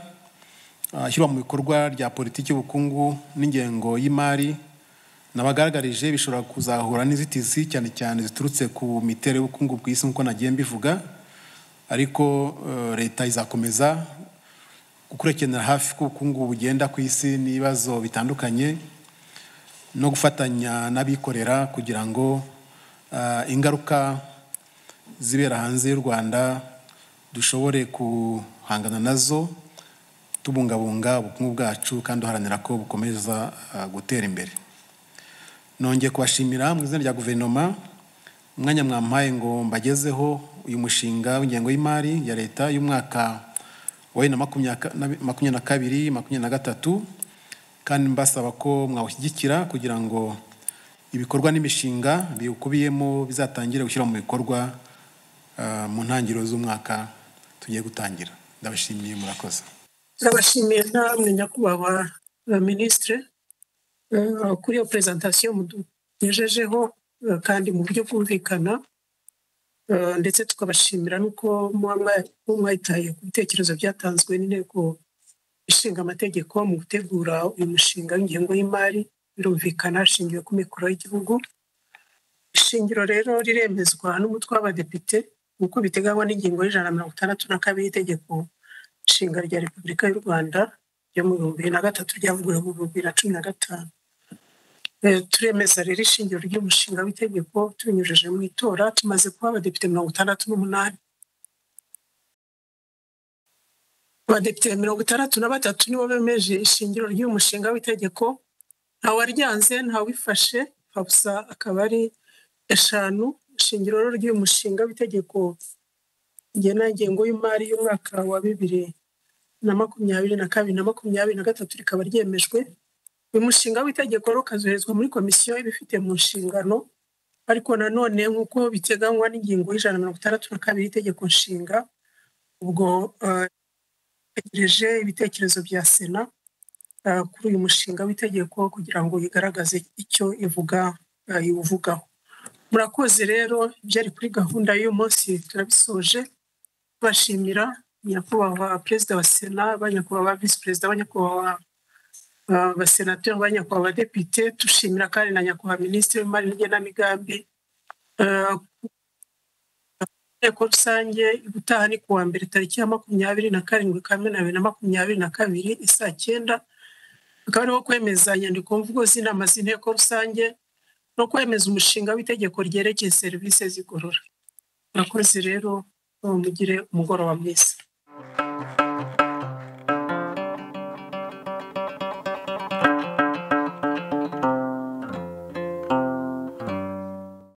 ah, ishyirwa mu bikorwa rya politiki y'ubukungu n'ingengo y'imari nabagaragarije bishobora kuzahura n'inzitizi cyane cyane ziturutse ku miterere y'ubukungu bw'isi nk'uko nagiye mbivuga ariko eh, leta izakomeza gukurikiranira hafi ko ubukungu bugenda ku isi n'ibibazo bitandukanye no gufatanya n'abikorera kugira ngo ah, ingaruka zibera hanze y'u rwanda dushobore guhangana nazo tubungabunga ubukungu bwacu kandi duharanira ko bukomeza ah, gutera imbere nongeye kubashimira mu izina rya guverinoma umwanya mwampaye ngo mbagezeho uyu mushinga w'ingengo y'imari ya leta y'umwaka wa bibiri na makumyaka- na- makumyabiri na kabiri makumyabiri na gatatu kandi mbasaba ko mwawushyigikira kugira ngo ibikorwa n'imishinga biwukubiyemo bizatangire gushyira mu bikorwa ah, mu ntangiriro z'umwaka tugiye gutangira ndabashimiye murakoze turabashimiye namwe nyakubahwa ba minisitire eh, kuri iyo perezantasiyo mutugejejeho eh, kandi mu buryo bwumvikana eh, ndetse tukabashimira n'uko muba mwayitaye ku bitekerezo byatanzwe n'inteko ishinga amategeko mu gutegura uyu mushinga w'ingengo y'imari birumvikana hashingiwe ku mikoro y'igihugu ishingiro rero riremezwa n'umutwe w'abadepite nk'uko biteganywa n'ingingo y'ijana na mirongo itandatu na kabiri y'itegeko nshinga rya repubulika y'u rwanda ryo mu bihumbi bibiri na gatatu ryavuguruwe mu bihumbi bibiri na cumi na gatanu Eh, turemeza rero ishingiro ry'umushinga w'itegeko tubinyujije mu itora tumaze kuba abadepite mirongo itandatu n'umunani abadepite mirongo itandatu na batatu nibo bemeje ishingiro ry'uyu mushinga w'itegeko nta waryanze nta wifashe habusa akaba ari eshanu ishingiro rero ry'uyu mushinga w'itegeko rigena ingengo y'imari y'umwaka wa bibiri na makumyabiri na kabiri na makumyabiri na gatatu rikaba ryemejwe uyu mushinga w'itegeko rero ukazoherezwa muri komisiyo ibifite mu nshingano ariko nanone nk'uko biteganywa n'ingingo y'ijana na mirongo itandatu na kabiri y'itegeko nshinga ubwo eh, tegereje ibitekerezo bya sena eh, kuri uyu mushinga w'itegeko kugira ngo yigaragaze icyo ivuga eh, iwuvugaho murakoze rero byari kuri gahunda y'uyu munsi turabisoje bashimira nyakubahwa perezida wa sena ba nyakubahwa visi perezida ba nyakubahwa ah, abasenateri ba nyakubahwa abadepite dushimira kandi na nyakubahwa minisitiri w'imari n'igenamigambi Ah, inteko rusange ubutaha ni kuwa mbere tariki ya makumyabiri na karindwi kamena bibiri na makumyabiri na kabiri i saa cyenda akaba ariho kwemeza inyandikomvugo z'inama z'inteko rusange no kwemeza umushinga w'itegeko ryerekeye serivisi zigorora murakoze rero mugire umugoroba mwiza